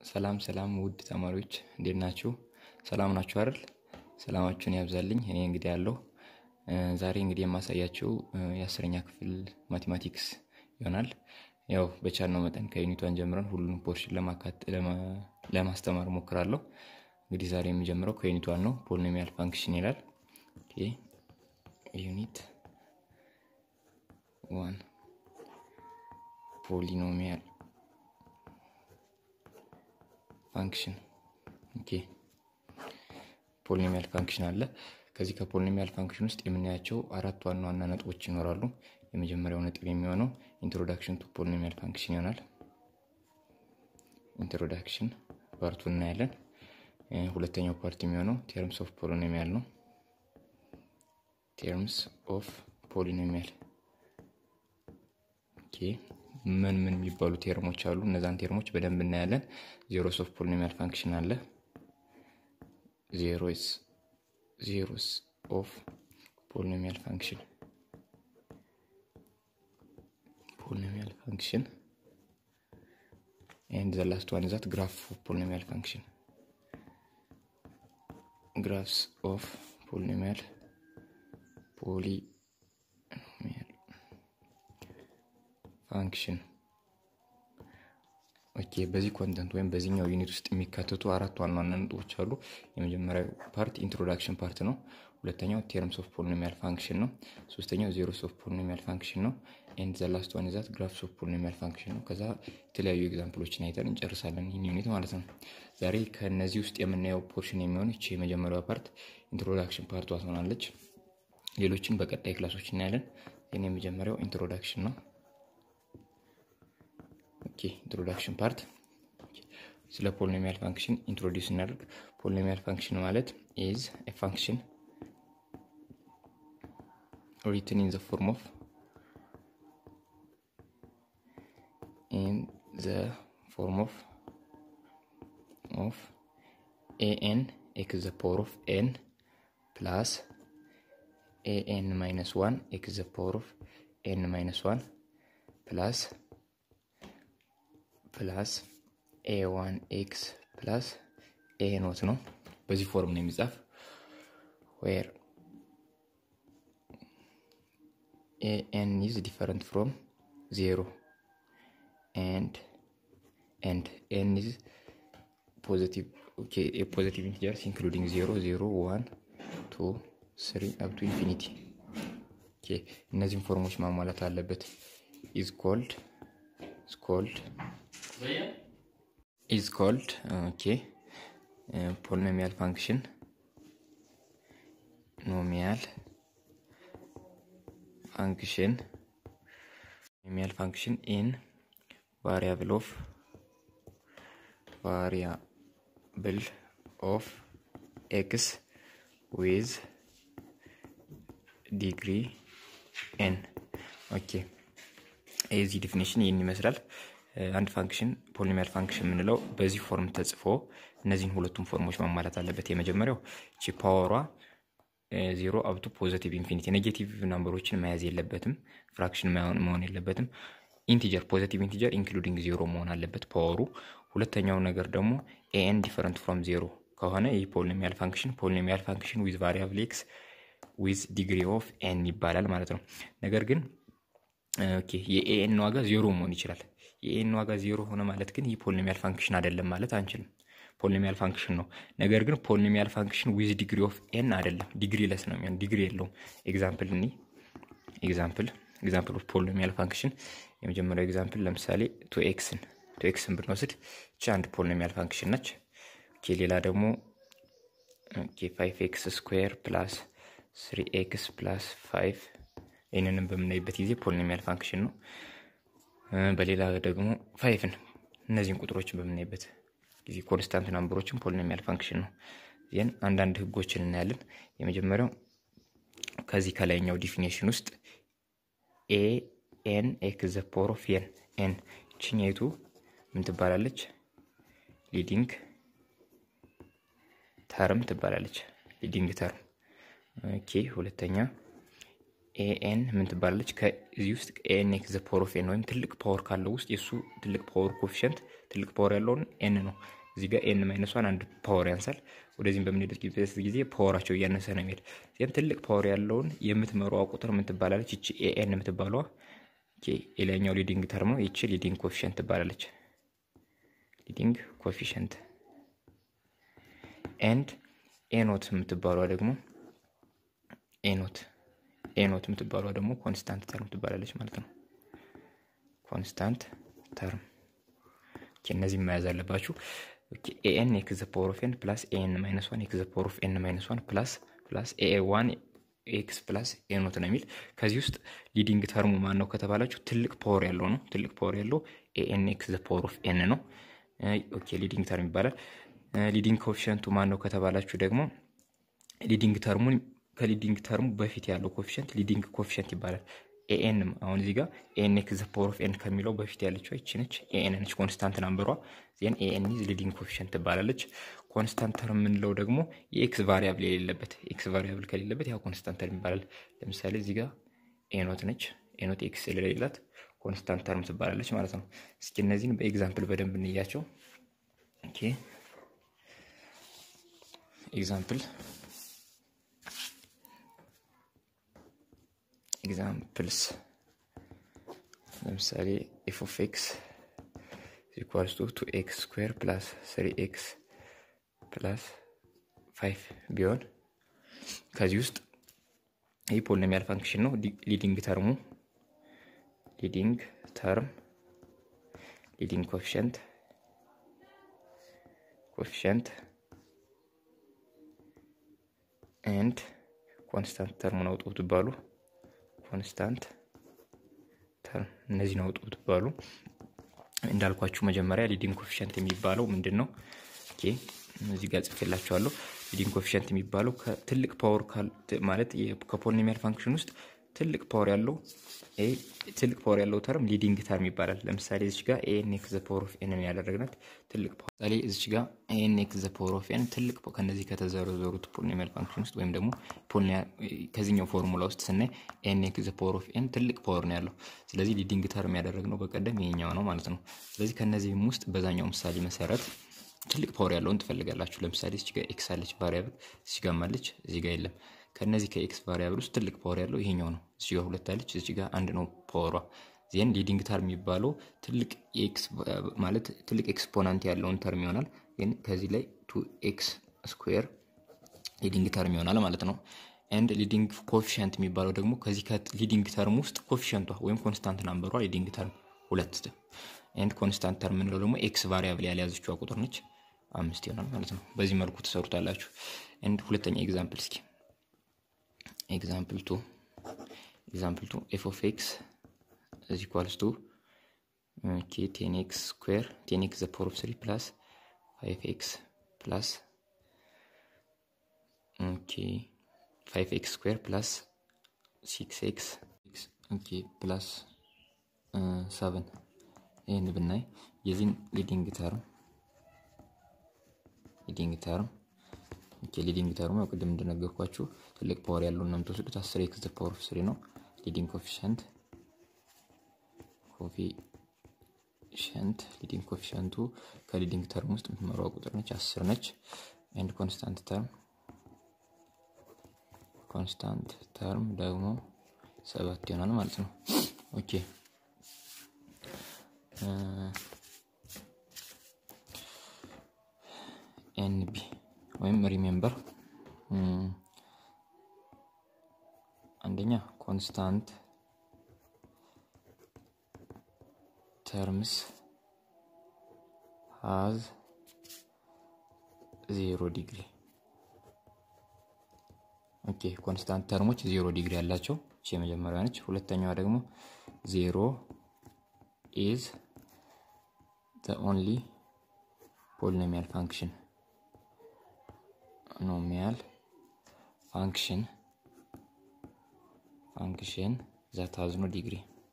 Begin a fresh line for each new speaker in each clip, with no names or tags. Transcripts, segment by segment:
ሰላም ሰላም ውድ ተማሪዎች እንዴት ናችሁ? ሰላም ናችሁ አይደል? ሰላማችሁን ያብዛልኝ። እኔ እንግዲህ ያለው ዛሬ እንግዲህ የማሳያችሁ የአስረኛ ክፍል ማቴማቲክስ ይሆናል። ያው በቻልነው መጠን ከዩኒቷን ጀምረን ሁሉንም ፖርሽን ለማስተማር ሞክራለሁ። እንግዲህ ዛሬ የሚጀምረው ከዩኒቷን ነው። ፖሊኖሚያል ፋንክሽን ይላል። ዩኒት ዋን ፖሊኖሚያል ፋንክሽን ኦኬ ፖሊኖሚያል ፋንክሽን አለ። ከዚህ ከፖሊኖሚያል ፋንክሽን ውስጥ የምናያቸው አራት ዋና ዋና ነጥቦች ይኖራሉ። የመጀመሪያው ነጥብ የሚሆነው ኢንትሮዳክሽን ቱ ፖሊኖሚያል ፋንክሽን ይሆናል። ኢንትሮዳክሽን ፓርቱ እናያለን። ሁለተኛው ፓርት የሚሆነው ቴርምስ ኦፍ ፖሊኖሚያል ነው። ቴርምስ ኦፍ ፖሊኖሚያል ኦኬ ምን ምን የሚባሉ ቴርሞች አሉ? እነዛን ቴርሞች በደንብ እናያለን። ዜሮስ ኦፍ ፖሊኖሚያል ፋንክሽን አለ። ዜሮስ ዜሮስ ኦፍ ፖሊኖሚያል ፋንክሽን ፖሊኖሚያል ፋንክሽን ኤንድ ዘ ላስት ዋን ዛት ግራፍ ኦፍ ፖሊኖሚያል ፋንክሽን ግራፍስ ኦፍ ፖሊኖሚያል ፖሊኖሚያል ፋንክሽን ኦኬ። በዚህ ኮንተንት ወይም በዚህኛው ዩኒት ውስጥ የሚካተቱ አራት ዋና ዋና ነጥቦች አሉ። የመጀመሪያው ፓርት ኢንትሮዳክሽን ፓርት ነው። ሁለተኛው ቴርምስ ኦፍ ፖሊኖሚያል ፋንክሽን ነው። ሶስተኛው ዜሮስ ኦፍ ፖሊኖሚያል ፋንክሽን ነው። ኤንድ ዘ ላስት ዋን ዛት ግራፍስ ኦፍ ፖሊኖሚያል ፋንክሽን ነው። ከዛ የተለያዩ ኤግዛምፕሎችን አይተን እንጨርሳለን ይህን ዩኒት ማለት ነው። ዛሬ ከእነዚህ ውስጥ የምናየው ፖርሽን የሚሆን ይቺ የመጀመሪያዋ ፓርት ኢንትሮዳክሽን ፓርቷ ትሆናለች። ሌሎችን በቀጣይ ክላሶች እናያለን። ይህን የመጀመሪያው ኢንትሮዳክሽን ነው። ኦኬ ኢንትሮዳክሽን ፓርት ስለ ፖሊኖሚያል ፋንክሽን ኢንትሮዲውስ እናደርግ። ፖሊኖሚያል ፋንክሽን ማለት ኢዝ ኤ ፋንክሽን ሪትን ኢን ዘ ፎርም ኦፍ ኢን ዘ ፎርም ኦፍ ኦፍ ኤኤን ኤክስ ዘ ፓወር ኦፍ ኤን ፕላስ ኤኤን ማይነስ ዋን ኤክስ ዘ ፓወር ኦፍ ኤን ማይነስ ዋን ፕላስ ፕላስ ኤ ዋን ኤክስ ፕላስ ኤ ኖት ነው። በዚህ ፎርም ነው የሚጻፍ ዌር ኤን ኢዝ ዲፈረንት ፍሮም ዜሮ ኤንድ ኤንድ ኤን ኢዝ ፖዚቲቭ ኦኬ ፖዚቲቭ ኢንቲጀርስ ኢንክሉዲንግ ዜሮ ዜሮ ዋን ቱ ስሪ አፕ ቱ ኢንፊኒቲ ኦኬ እነዚህን ፎርሞች ማሟላት አለበት ኢዝ ኮልድ ኢዝ ኮልድ ኢዝ ኮልድ ኦኬ ፖሊኖሚያል ፋንክሽን ኖሚያል ፋንክሽን ኖሚያል ፋንክሽን ኢን ቫሪያብል ኦፍ ቫሪያብል ኦፍ ኤክስ ዊዝ ዲግሪ ኤን ኦኬ የዚህ ዲፊኒሽን ይህን ይመስላል። አንድ ፋንክሽን ፖሊኖሚያል ፋንክሽን የምንለው በዚህ ፎርም ተጽፎ እነዚህን ሁለቱም ፎርሞች ማሟላት አለበት። የመጀመሪያው ቺ ፓወሯ ዜሮ አብቱ ፖዘቲቭ ኢንፊኒቲ ኔጌቲቭ ናምበሮችን መያዝ የለበትም። ፍራክሽን መሆን የለበትም። ኢንቲጀር ፖዘቲቭ ኢንቲጀር ኢንክሉዲንግ ዜሮ መሆን አለበት ፓወሩ። ሁለተኛው ነገር ደግሞ ኤኤን ዲፈረንት ፍሮም ዜሮ ከሆነ ይህ ፖሊኖሚያል ፋንክሽን ፖሊኖሚያል ፋንክሽን ዊዝ ቫሪያብል ኤክስ ዊዝ ዲግሪ ኦፍ ኤን ይባላል ማለት ነው። ነገር ግን ኦኬ የኤኤን ዋጋ ዜሮ መሆን ይችላል። የኤን ዋጋ ዜሮ ሆነ ማለት ግን ይህ ፖሊኖሚያል ፋንክሽን አይደለም ማለት አንችልም። ፖሊኖሚያል ፋንክሽን ነው። ነገር ግን ፖሊኖሚያል ፋንክሽን ዊዝ ዲግሪ ኦፍ ኤን አይደለም፣ ዲግሪ ለስ ነው የሚሆን፣ ዲግሪ የለውም። ኤግዛምፕል እኒ ኤግዛምፕል ኤግዛምፕል ኦፍ ፖሊኖሚያል ፋንክሽን የመጀመሪያው ኤግዛምፕል ለምሳሌ ቱ ኤክስን ቱ ኤክስን ብንወስድ ቺ አንድ ፖሊኖሚያል ፋንክሽን ነች። ኦኬ ሌላ ደግሞ ኦኬ ፋይቭ ኤክስ ስኩዌር ፕላስ ስሪ ኤክስ ፕላስ ፋይቭ ይህንንም በምናይበት ጊዜ ፖሊኖሚያል ፋንክሽን ነው። በሌላ ደግሞ ፋይፍን እነዚህን ቁጥሮችን በምናይበት ጊዜ ኮንስታንት ናምበሮችን ፖሊኖሚያል ፋንክሽን ነው። ይህን አንዳንድ ህጎችን እናያለን። የመጀመሪያው ከዚህ ከላይኛው ዲፊኔሽን ውስጥ ኤ ኤን ኤክስ ዘ ፓወር ኦፍ ኤን ኤን ችኛይቱ ምን ትባላለች? ሊዲንግ ተርም ትባላለች። ሊዲንግ ተርም ኦኬ። ሁለተኛ ኤኤን ምን ትባላለች? ከዚህ ውስጥ ኤን ኤክስ ዘ ፓወር ኦፍ ኤን ወይም ትልቅ ፓወር ካለው ውስጥ የእሱ ትልቅ ፓወር ኮፊሽንት ትልቅ ፓወር ያለውን ኤን ነው። እዚህ ጋር ኤን ማይነሷን አንድ ፓወር ያንሳል። ወደዚህም በምንሄድበት ጊዜ ፓወራቸው እያነሰ ነው የሚሄድ። ይህም ትልቅ ፓወር ያለውን የምትመራዋ ቁጥር ምን ትባላለች? ይቺ ኤኤን የምትባለዋ የላይኛው ሊዲንግ ተርም ነው። ይቺ ሊዲንግ ኮፊሽንት ትባላለች። ሊዲንግ ኮፊሽንት ኤንድ ኤኖት የምትባሏ ደግሞ ኤኖት ኤኖት የምትባሏ ደግሞ ኮንስታንት ተርም ትባላለች ማለት ነው። ኮንስታንት ተርም እነዚህ መያዝ አለባችሁ። ኤኤን ኤክስ ዘ ፓወር ኦፍ ኤን ፕላስ ኤኤን ማይነስ ዋን ኤክስ ዘ ፓወር ኦፍ ኤን ማይነስ ዋን ፕላስ ፕላስ ኤኤ ዋን ኤክስ ፕላስ ኤኖት ነው የሚል ከዚህ ውስጥ ሊዲንግ ተርሙ ማን ነው ከተባላችሁ ትልቅ ፓወር ያለው ነው። ትልቅ ፓወር ያለው ኤኤን ኤክስ ዘ ፓወር ኦፍ ኤን ነው። ኦኬ ሊዲንግ ተርም ይባላል። ሊዲንግ ኮፊሽንቱ ማን ነው ከተባላችሁ ደግሞ ሊዲንግ ተርሙን ከሊዲንግ ተርሙ በፊት ያለው ኮፊሽንት ሊዲንግ ኮፊሽንት ይባላል። ኤኤንም አሁን እዚህ ጋር ኤን ኤክስ ዘ ፓወር ኦፍ ኤን ከሚለው በፊት ያለችው ይቺ ነች። ኤኤን ነች ኮንስታንት ናምበሯ። ዜን ኤኤን ኢዝ ሊዲንግ ኮፊሽንት ትባላለች። ኮንስታንት ተርም የምንለው ደግሞ የኤክስ ቫሪያብል የሌለበት ኤክስ ቫሪያብል ከሌለበት ያው ኮንስታንት ተርም ይባላል። ለምሳሌ እዚህ ጋር ኤኖት ነች። ኤኖት ኤክስ የሌላት ኮንስታንት ተርም ትባላለች ማለት ነው። እስኪ እነዚህን በኤግዛምፕል በደንብ እንያቸው። ኦኬ ኤግዛምፕል ኤግዛምፕልስ ለምሳሌ ኤፍ ኦፍ ኤክስ ኢኳልስ ቱ ቱ ኤክስ ስኩዌር ፕላስ ስሪ ኤክስ ፕላስ ፋይቭ ቢሆን ከዚህ ውስጥ ይህ ፖሊኖሚያል ፋንክሽን ነው። ሊዲንግ ተርሙ ሊዲንግ ተርም ሊዲንግ ኮፊሽንት ኮፊሽንት ኤንድ ኮንስታንት ተርሙን አውጡ ትባሉ ኮንስታንት ተርም እነዚህን አውጡ ትባሉ። እንዳልኳችሁ መጀመሪያ ሊዲንግ ኮፊሽንት የሚባለው ምንድን ነው? ኦኬ እዚህ ጋር ጽፌላችኋለሁ። ሊዲንግ ኮፊሽንት የሚባለው ከትልቅ ፓወር ማለት ከፖሊኖሚያል ፋንክሽን ውስጥ ትልቅ ፓወር ያለው ትልቅ ፓወር ያለው ተርም ሊዲንግ ተርም ይባላል። ለምሳሌ እዚች ጋር ኤን ኤክስ ዘ ፓወር ኦፍ ኤን ያደረግናት ትልቅ ፓወር ለምሳሌ እዚች ጋር ኤን ኤክስ ዘ ፓወር ኦፍ ኤን ትልቅ ከነዚህ ከተዘረዘሩት ፖሊኖሚያል ፋንክሽን ውስጥ ወይም ደግሞ ከዚህኛው ፎርሙላ ውስጥ ስናይ ኤን ኤክስ ዘ ፓወር ኦፍ ኤን ትልቅ ፓወር ነው ያለው። ስለዚህ ሊዲንግ ተርም ያደረግነው በቀደም ይሄኛው ነው ማለት ነው። ስለዚህ ከነዚህም ውስጥ በዛኛው ምሳሌ መሰረት ትልቅ ፓወር ያለውን ትፈልጋላችሁ። ለምሳሌ እዚህ ጋር ኤክስ አለች ቫሪያብል፣ እዚህ ጋር አለች፣ እዚህ ጋር የለም። ከነዚህ ከኤክስ ቫሪያብል ውስጥ ትልቅ ፓወር ያለው ይሄኛው ነው። እዚህ ጋር ሁለት አለች፣ እዚህ ጋር አንድ ነው ፓወሯ። ዜን ሊዲንግ ተርም የሚባለው ትልቅ ኤክስ ማለት ትልቅ ኤክስፖናንት ያለውን ተርም ይሆናል። ግን ከዚህ ላይ ቱ ኤክስ ስኩዌር ሊዲንግ ተርም ይሆናል ማለት ነው። ኤንድ ሊዲንግ ኮፊሽንት የሚባለው ደግሞ ከዚህ ከሊዲንግ ተርም ውስጥ ኮፊሽንቷ ወይም ኮንስታንት ናምበሯ ሊዲንግ ተርም ሁለት ኤንድ ኮንስታንት ተርም የምንለው ደግሞ ኤክስ ቫሪያብል ያልያዘችዋ ቁጥር ነች። አምስት ይሆናል ማለት ነው። በዚህ መልኩ ትሰሩታላችሁ። ኤንድ ሁለተኛ ኤግዛምፕል እስኪ ኤግዛምፕል ቱ ኤግዛምፕል ቱ ኤፍ ኦፍ ኤክስ እዚ ኢኳልስ ቱ ኦኬ ቴን ኤክስ ስኩዌር ቴን ኤክስ ዘ ፓወር ኦፍ ስሪ ፕላስ ፋይቭ ኤክስ ፕላስ ኦኬ ፋይቭ ኤክስ ስኩዌር ፕላስ ሲክስ ኤክስ ኦኬ ፕላስ ሰቨን ይህን ብናይ የዚህን ሊዲንግ ተርም ሊዲንግ ተርም ኦኬ ሊዲንግ ተርሙ ያው ቅድም እንደነገርኳችሁ ትልቅ ፓወር ያለውን ነው የምትወስዱት። አስር ኤክስ ዘ ፓወር ኦፍ ስሪ ነው ሊዲንግ ኮፊሽንት ኮፊሽንት ሊዲንግ ኮፊሽንቱ ከሊዲንግ ተርም ውስጥ የምትመራው ቁጥር ነች፣ አስር ነች። ኤንድ ኮንስታንት ተርም ኮንስታንት ተርም ደግሞ ሰባት ይሆናል ማለት ነው። ኦኬ ኤንቢ ወይም ሪሜምበር አንደኛ ኮንስታንት ተርምስ ሃዝ ዜሮ ዲግሪ። ኦኬ ኮንስታንት ተርሞች ዜሮ ዲግሪ ያላቸው እቺ የመጀመሪያ ነች። ሁለተኛዋ ደግሞ ዜሮ ኢዝ ዘ ኦንሊ ፖሊኖሚያል ፋንክሽን ኖሚያል ፋንክሽን ፋንክሽን ዛት ሀዝ ኖ ዲግሪ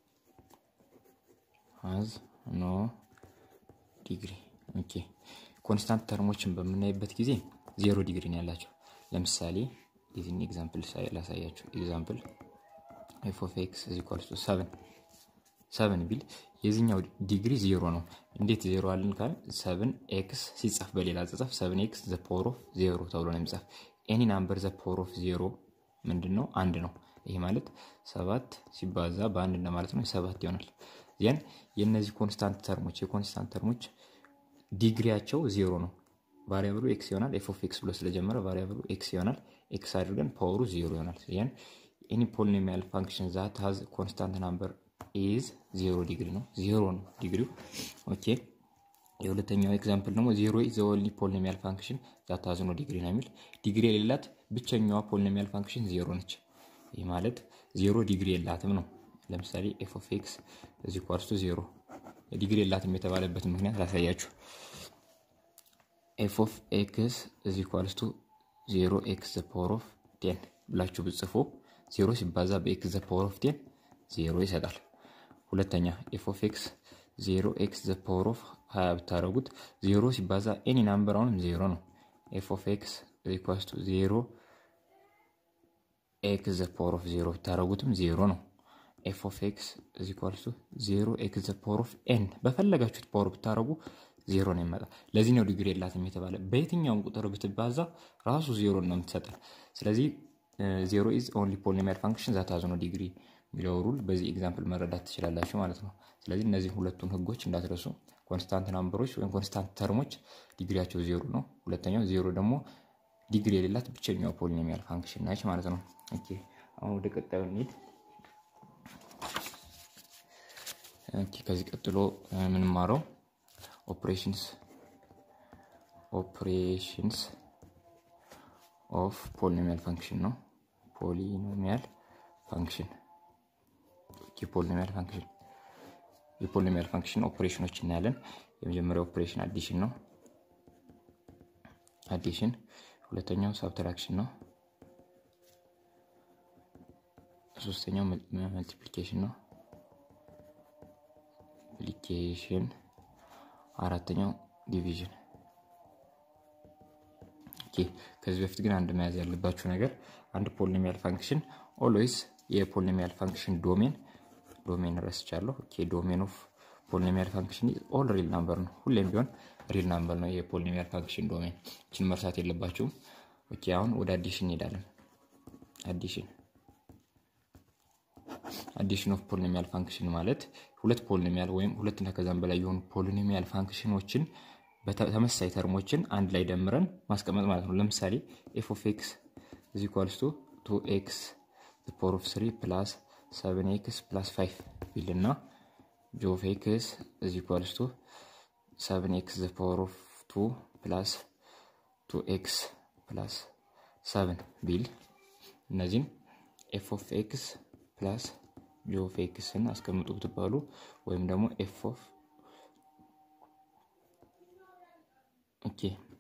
ሀዝ ኖ ዲግሪ። ኦኬ ኮንስታንት ተርሞችን በምናይበት ጊዜ ዜሮ ዲግሪ ነው ያላቸው። ለምሳሌ የዚህን ኤግዛምፕል ላሳያችሁ። ኤግዛምፕል ኤፍ ኦፍ ኤክስ እዚ ኳልስ ሰቨን ሰቨን ቢል የዚህኛው ዲግሪ ዜሮ ነው። እንዴት ዜሮ አለን ካል ሰቨን ኤክስ ሲጻፍ በሌላ አጻጻፍ ሰቨን ኤክስ ዘ ፓወር ኦፍ ዜሮ ተብሎ ነው የሚጻፍ። ኤኒ ናምበር ዘ ፓወር ኦፍ ዜሮ ምንድን ነው? አንድ ነው። ይሄ ማለት ሰባት ሲባዛ በአንድ እንደማለት ነው። ሰባት ይሆናል። ያን የእነዚህ ኮንስታንት ተርሞች የኮንስታንት ተርሞች ዲግሪያቸው ዜሮ ነው። ቫሪያብሉ ኤክስ ይሆናል። ኤፍ ኦፍ ኤክስ ብሎ ስለጀመረ ቫሪያብሉ ኤክስ ይሆናል። ኤክስ አድርገን ፓወሩ ዜሮ ይሆናል። ያን ኤኒ ፖሊኖሚያል ፋንክሽን ዛት ሀዝ ኮንስታንት ናምበር ኢዝ ዜሮ ዲግሪ ነው። ዜሮ ነው ዲግሪው። ኦኬ የሁለተኛው ኤግዛምፕል ደግሞ ዜሮ ኢዝ ዘ ኦንሊ ፖሊኖሚያል ፋንክሽን ዛት ሀዝ ኖ ዲግሪ ነው የሚል ዲግሪ የሌላት ብቸኛዋ ፖሊኖሚያል ፋንክሽን ዜሮ ነች። ይህ ማለት ዜሮ ዲግሪ የላትም ነው። ለምሳሌ ኤፍ ኦፍ ኤክስ እዚ ኳርስቱ ዜሮ ዲግሪ የላትም የተባለበት ምክንያት ላሳያችሁ። ኤፍ ኦፍ ኤክስ እዚ ኳልስቱ ዜሮ ኤክስ ዘ ፓወር ኦፍ ቴን ብላችሁ ብጽፎ ዜሮ ሲባዛ በኤክስ ዘ ፓወር ኦፍ ቴን ዜሮ ይሰጣል። ሁለተኛ ኤፍ ኦፍ ኤክስ ዜሮ ኤክስ ዘ ፓወር ኦፍ ሀያ ብታደረጉት ዜሮ ሲባዛ ኤኒ ናምበር አሁንም ዜሮ ነው። ኤፍ ኦፍ ኤክስ ኢኳልስ ቱ ዜሮ ኤክስ ዘ ፓወር ኦፍ ዜሮ ብታደረጉትም ዜሮ ነው። ኤፍ ኦፍ ኤክስ ኢኳልስ ቱ ዜሮ ኤክስ ዘ ፓወር ኦፍ ኤን በፈለጋችሁት ፓወር ብታደረጉ ዜሮ ነው ይመጣ። ለዚህ ነው ዲግሪ የላትም የተባለ። በየትኛውም ቁጥር ብትባዛ ራሱ ዜሮ ነው የምትሰጠን። ስለዚህ ዜሮ ኢዝ ኦንሊ ፖሊኖሚያል ፋንክሽን ዛት ሃዝ ኖ ዲግሪ የሚለው ሩል በዚህ ኤግዛምፕል መረዳት ትችላላችሁ ማለት ነው። ስለዚህ እነዚህ ሁለቱን ህጎች እንዳትረሱ። ኮንስታንት ናምበሮች ወይም ኮንስታንት ተርሞች ዲግሪያቸው ዜሮ ነው። ሁለተኛው ዜሮ ደግሞ ዲግሪ የሌላት ብቸኛው ፖሊኖሚያል ፋንክሽን ናች ማለት ነው። ኦኬ አሁን ወደ ቀጣዩ እንሂድ። ኦኬ ከዚህ ቀጥሎ የምንማረው ኦፕሬሽንስ ኦፕሬሽንስ ኦፍ ፖሊኖሚያል ፋንክሽን ነው። ፖሊኖሚያል ፋንክሽን የፖሊኖሚያል ፋንክሽን የፖሊኖሚያል ፋንክሽን ኦፕሬሽኖች እናያለን። የመጀመሪያው ኦፕሬሽን አዲሽን ነው። አዲሽን ሁለተኛው ሳብትራክሽን ነው። ሶስተኛው መልቲፕሊኬሽን ነው። ፕሊኬሽን አራተኛው ዲቪዥን። ከዚህ በፊት ግን አንድ መያዝ ያለባችሁ ነገር አንድ ፖሊኖሚያል ፋንክሽን ኦልዌይስ የፖሊኖሚያል ፋንክሽን ዶሜን ዶሜን ረስቻለሁ። ዶሜን ኦፍ ፖሊኖሚያል ፋንክሽን ኦል ሪል ናምበር ነው። ሁሌም ቢሆን ሪል ናምበር ነው የፖሊኖሚያል ፋንክሽን ዶሜን። እችን መርሳት የለባችሁም። ኦኬ አሁን ወደ አዲሽን እንሄዳለን። አዲሽን አዲሽን ኦፍ ፖሊኖሚያል ፋንክሽን ማለት ሁለት ፖሊኖሚያል ወይም ሁለትና ከዛም በላይ የሆኑ ፖሊኖሚያል ፋንክሽኖችን ተመሳሳይ ተርሞችን አንድ ላይ ደምረን ማስቀመጥ ማለት ነው። ለምሳሌ ኤፍ ኦፍ ኤክስ እዚ ኢኳልስ ቱ ቱ ኤክስ ፓወር ኦፍ ስሪ ፕላስ ሰቨን ኤክስ ፕላስ ፋይቭ ቢልና ጂ ኦፍ ኤክስ እዚ ኢኳልስ ቱ ሰቨን ኤክስ ዘ ፓወር ኦፍ ቱ ፕላስ ቱ ኤክስ ፕላስ ሰቨን ቢል እነዚህም ኤፍ ኦፍ ኤክስ ፕላስ ጂ ኦፍ ኤክስን አስቀምጡ ብትባሉ ወይም ደግሞ ኤፍ ኦፍ ኦኬ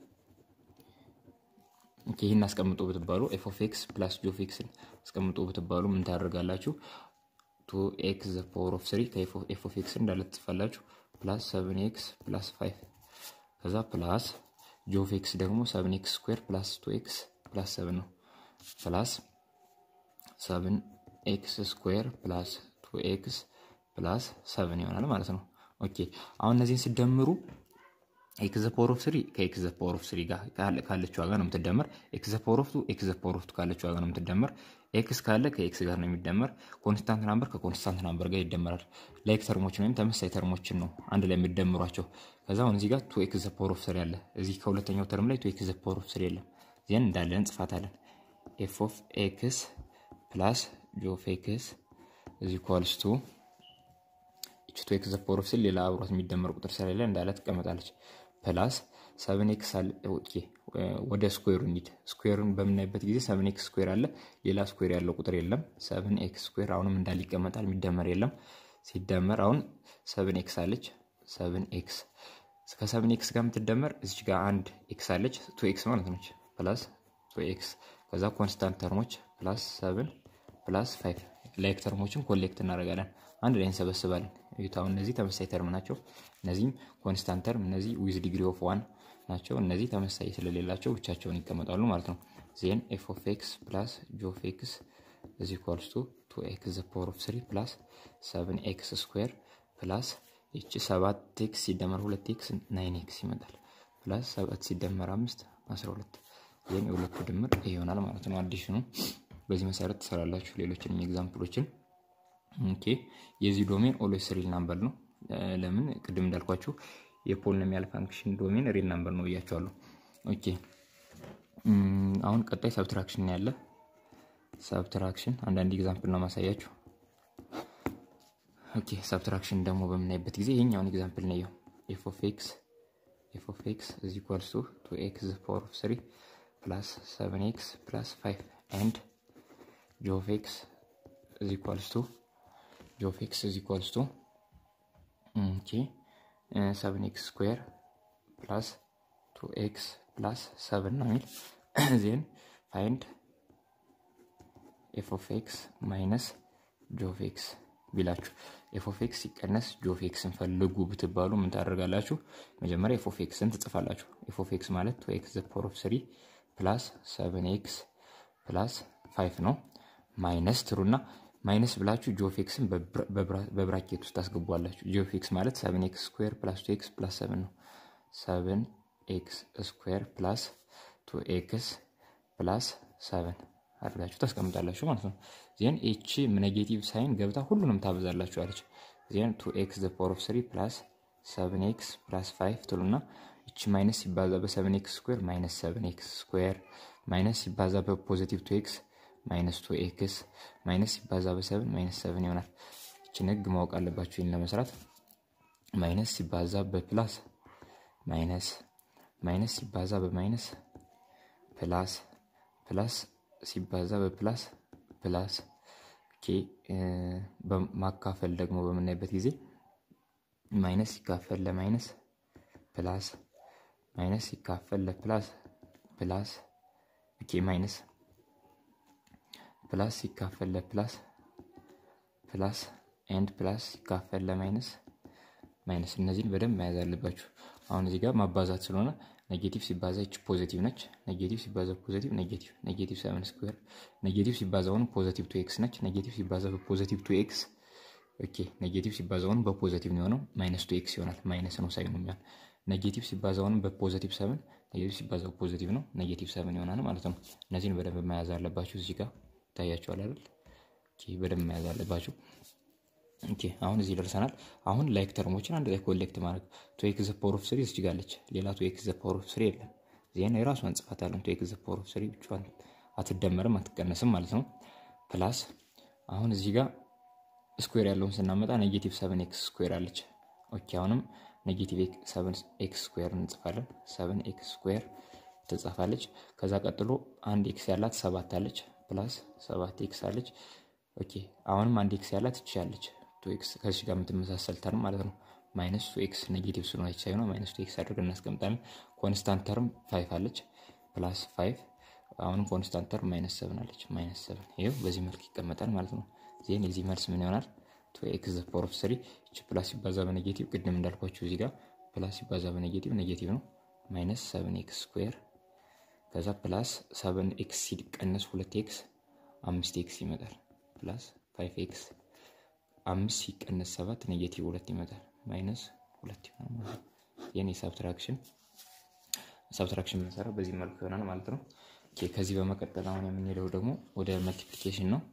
ኦኬ ይህን አስቀምጡ ብትባሉ ኤፍ ኦፍ ኤክስ ፕላስ ጂ ኦፍ ኤክስን አስቀምጡ ብትባሉ ምን ታደርጋላችሁ? ቱ ኤክስ ዘ ፓወር ኦፍ ስሪ ከኤፍ ኦፍ ኤክስ እንዳለ ትጽፋላችሁ። ፕላስ ሰቨን ኤክስ ፕላስ ፋይቭ ከዛ ፕላስ ጂ ኦፍ ኤክስ ደግሞ ሰቨን ኤክስ ስኩዌር ፕላስ ቱ ኤክስ ፕላስ ሰቨን ነው። ፕላስ ሰቨን ኤክስ ስኩዌር ፕላስ ቱ ኤክስ ፕላስ ሰቨን ይሆናል ማለት ነው። ኦኬ አሁን እነዚህን ስደምሩ ኤክስ ዘ ፓወር ኦፍ ስሪ ከኤክስ ዘ ፓወር ኦፍ ስሪ ጋር ካለችው ዋጋ ነው የምትደመር። ኤክስ ዘ ፓወር ኦፍ ቱ ኤክስ ዘ ፓወር ኦፍ ቱ ካለችው ዋጋ ነው የምትደመር። ኤክስ ካለ ከኤክስ ጋር ነው የሚደመር። ኮንስታንት ናምበር ከኮንስታንት ናምበር ጋር ይደመራል። ላይክ ተርሞችን ወይም ተመሳሳይ ተርሞችን ነው አንድ ላይ የሚደምሯቸው። ከዛ አሁን እዚህ ጋር ቱ ኤክስ ዘ ፓወር ኦፍ ስሪ አለ። እዚህ ከሁለተኛው ተርም ላይ ቱ ኤክስ ዘ ፓወር ኦፍ ስሪ የለም። ዚያን እንዳለን እንጽፋታለን። ኤፍ ኦፍ ኤክስ ፕላስ ጂ ኦፍ ኤክስ እዚ ኢኳልስ ቱ ቱ ኤክስ ዘ ፓወር ኦፍ ስሪ ሌላ አብሯት የሚደመር ቁጥር ስለሌለ እንዳለ ትቀመጣለች። ፕላስ ሰቨን ኤክስ አለ። ኦኬ ወደ ስኩዌሩ እንሂድ። ስኩዌሩን በምናይበት ጊዜ ሰቨን ኤክስ ስኩዌር አለ። ሌላ ስኩዌር ያለው ቁጥር የለም። ሰቨን ኤክስ ስኩዌር አሁንም እንዳለ ይቀመጣል። የሚደመር የለም። ሲደመር አሁን ሰቨን ኤክስ አለች። ሰቨን ኤክስ ከሰቨን ኤክስ ጋር የምትደመር እዚች ጋር አንድ ኤክስ አለች። ቱ ኤክስ ማለት ነች። ፕላስ ቱ ኤክስ ከዛ ኮንስታንት ተርሞች ፕላስ ሰቨን ፕላስ ፋይቭ ላይክ ተርሞችን ኮሌክት እናደርጋለን። አንድ ላይ እንሰበስባለን። አሁን እነዚህ ተመሳሳይ ተርም ናቸው። እነዚህም ኮንስታንት ተርም፣ እነዚህ ዊዝ ዲግሪ ኦፍ ዋን ናቸው። እነዚህ ተመሳሳይ ስለሌላቸው ብቻቸውን ይቀመጣሉ ማለት ነው። ዜን ኤፍ ኦፍ ኤክስ ፕላስ ጂ ኦፍ ኤክስ እዚ ኢኳልስ ቱ ቱ ኤክስ ዘ ፓወር ኦፍ ስሪ ፕላስ ሰቨን ኤክስ ስኩዌር ፕላስ ይቺ ሰባት ኤክስ ሲደመር ሁለት ኤክስ ናይን ኤክስ ይመጣል። ፕላስ ሰባት ሲደመር አምስት አስራ ሁለት ይህን የሁለቱ ድምር ይሆናል ማለት ነው። አዲሽኑ በዚህ መሰረት ትሰራላችሁ። ሌሎችንም ኤግዛምፕሎችን ኦኬ። የዚህ ዶሜን ኦልዌይስ ሪል ናምበር ነው። ለምን ቅድም እንዳልኳችሁ የፖሊኖሚያል ፋንክሽን ዶሜን ሪል ናምበር ነው ብያቸዋለሁ። ኦኬ አሁን ቀጣይ ሰብትራክሽን ያለ ሰብትራክሽን አንዳንድ ኤግዛምፕል ነው ማሳያችሁ። ኦኬ ሰብትራክሽን ደግሞ በምናይበት ጊዜ ይሄኛውን ኤግዛምፕል ነው ኤፍ ኦፍ ኤክስ ኤፍ ኦፍ ኤክስ ኢዝ ኢኳልስ ቱ ቱ ኤክስ ፓወር ኦፍ ስሪ ፕላስ ሰቨን ኤክስ ፕላስ ፋይቭ ኤንድ ጂ ኦፍ ኤክስ ኢዝ ኢኳልስ ቱ ጂ ኦፍ ኤክስ ኢዝ ኢኳልስ ቱ ኦኬ ሰቨን ኤክስ ስኩዌር ፕላስ ቱ ኤክስ ፕላስ ሰቨን ነው የሚል ዜን ፋይንድ ኤፍ ኦፍ ኤክስ ማይነስ ጂ ኦፍ ኤክስ ቢላችሁ ኤፍ ኦፍ ኤክስ ሲቀነስ ጂ ኦፍ ኤክስን ፈልጉ ብትባሉ ምን ታደርጋላችሁ? መጀመሪያ ኤፍ ኦፍ ኤክስን ትጽፋላችሁ። ኤፍ ኦፍ ኤክስ ማለት ቱ ኤክስ ዘ ፓወር ኦፍ ስሪ ፕላስ ሰቨን ኤክስ ፕላስ ፋይቭ ነው ማይነስ ትሩና ማይነስ ብላችሁ ጂ ኦፍ ኤክስን በብራኬት ውስጥ ታስገቧላችሁ። ጂ ኦፍ ኤክስ ማለት ሰቨን ኤክስ ስኩዌር ፕላስ ቱ ኤክስ ፕላስ ሰቨን ነው። ሰቨን ኤክስ ስኩዌር ፕላስ ቱ ኤክስ ፕላስ ሰቨን አድርጋችሁ ታስቀምጣላችሁ ማለት ነው። ዜን ኤች ኔጌቲቭ ሳይን ገብታ ሁሉንም ታበዛላችሁ አለች። ዜን ቱ ኤክስ ዘ ፓወር ኦፍ ስሪ ፕላስ ሰቨን ኤክስ ፕላስ ፋይቭ ትሉና እቺ ማይነስ ሲባዛ በሰቨን ኤክስ ስኩዌር ማይነስ ሰቨን ኤክስ ስኩዌር ማይነስ ሲባዛ በፖዚቲቭ ቱ ኤክስ ማይነስ ቱ ኤክስ ማይነስ ሲባዛ በሰቨን ማይነስ ሰቨን ይሆናል። እችን ህግ ማወቅ አለባችሁ ይህን ለመስራት። ማይነስ ሲባዛ በፕላስ ማይነስ ማይነስ ሲባዛ በማይነስ ፕላስ ፕላስ ሲባዛ በፕላስ ፕላስ ማካፈል ደግሞ በምናይበት ጊዜ ማይነስ ሲካፈል ለማይነስ ፕላስ ማይነስ ሲካፈል ለፕላስ ፕላስ ኦኬ ማይነስ ፕላስ ሲካፈል ለፕላስ ፕላስ ኤንድ ፕላስ ሲካፈል ለማይነስ ማይነስ እነዚህን በደንብ መያዝ አለባችሁ። አሁን እዚህ ጋር ማባዛት ስለሆነ ኔጌቲቭ ሲባዛ ይች ፖዚቲቭ ነች። ኔጌቲቭ ሲባዛ ፖዚቲቭ ኔጌቲቭ ኔጌቲቭ ሰቨን ስኩዌር ኔጌቲቭ ሲባዛ አሁን ፖዚቲቭ ቱ ኤክስ ነች። ኔጌቲቭ ሲባዛ በፖዚቲቭ ቱ ኤክስ ኦኬ። ኔጌቲቭ ሲባዛ አሁን በፖዚቲቭ ነው የሆነው ማይነስ ቱ ኤክስ ይሆናል። ማይነስ ነው ሳይኑ የሚሆን ኔጌቲቭ ሲባዛ አሁን በፖዚቲቭ ሰቨን ኔጌቲቭ ሲባዛ በፖዚቲቭ ነው ኔጌቲቭ ሰቨን ይሆናል ማለት ነው። እነዚህን በደንብ መያዝ አለባችሁ። እዚህ ጋር ይታያቸዋል አይደል? በደንብ መያዝ አለባችሁ። ኦኬ አሁን እዚህ ደርሰናል። አሁን ላይክ ተርሞችን አንድ ላይ ኮሌክት ማድረግ ቱ ኤክስ ዘ ፓወር ኦፍ ስሪ እስጅጋለች። ሌላ ቱ ኤክስ ዘ ፓወር ኦፍ ስሪ የለም። ዜና የራሷን ጽፋት አለን። ቱ ኤክስ ዘ ፓወር ኦፍ ስሪ ብቻዋን አትደመርም አትቀነስም ማለት ነው። ፕላስ አሁን እዚህ ጋር ስኩዌር ያለውን ስናመጣ ኔጌቲቭ ሰቨን ኤክስ ስኩዌር አለች። ኦኬ አሁንም ኔጌቲቭ ሰቨን ኤክስ ስኩዌር እንጽፋለን። ሰቨን ኤክስ ስኩዌር ትጻፋለች። ከዛ ቀጥሎ አንድ ኤክስ ያላት ሰባት አለች። ፕላስ ሰባት ኤክስ አለች። ኦኬ አሁንም አንድ ኤክስ ያላት ትችላለች ቱ ኤክስ ከዚህ ጋር የምትመሳሰል ተርም ማለት ነው። ማይነስ ቱ ኤክስ ኔጌቲቭ ስለሆነች ሳይሆን ማይነስ ቱ ኤክስ አድርገን እናስቀምጣለን። ኮንስታንት ተርም ፋይቭ አለች ፕላስ ፋይቭ አሁንም ኮንስታንት ተርም ማይነስ ሰብን አለች ማይነስ ሰብን ይኸው በዚህ መልክ ይቀመጣል ማለት ነው። ዜን የዚህ መልስ ምን ይሆናል? ቱ ኤክስ ዘ ፓወር ኦፍ ስሪ እች ፕላስ ሲባዛ በኔጌቲቭ ቅድም እንዳልኳችሁ እዚህ ጋር ፕላስ ሲባዛ በኔጌቲቭ ኔጌቲቭ ነው ማይነስ ሰብን ኤክስ ስኩዌር ከዛ ፕላስ ሰብን ኤክስ ሲቀነስ ሁለት ኤክስ አምስት ኤክስ ይመጣል ፕላስ ፋይቭ ኤክስ አምስት ሲቀነስ ሰባት ኔጌቲቭ ሁለት ይመጣል ማይነስ ሁለት ይሆናል ማለት ነው። ይህን የሳብትራክሽን ሳብትራክሽን ብንሰራ በዚህ መልኩ ይሆናል ማለት ነው። ከዚህ በመቀጠል አሁን የምንሄደው ደግሞ ወደ መልቲፕሊኬሽን ነው።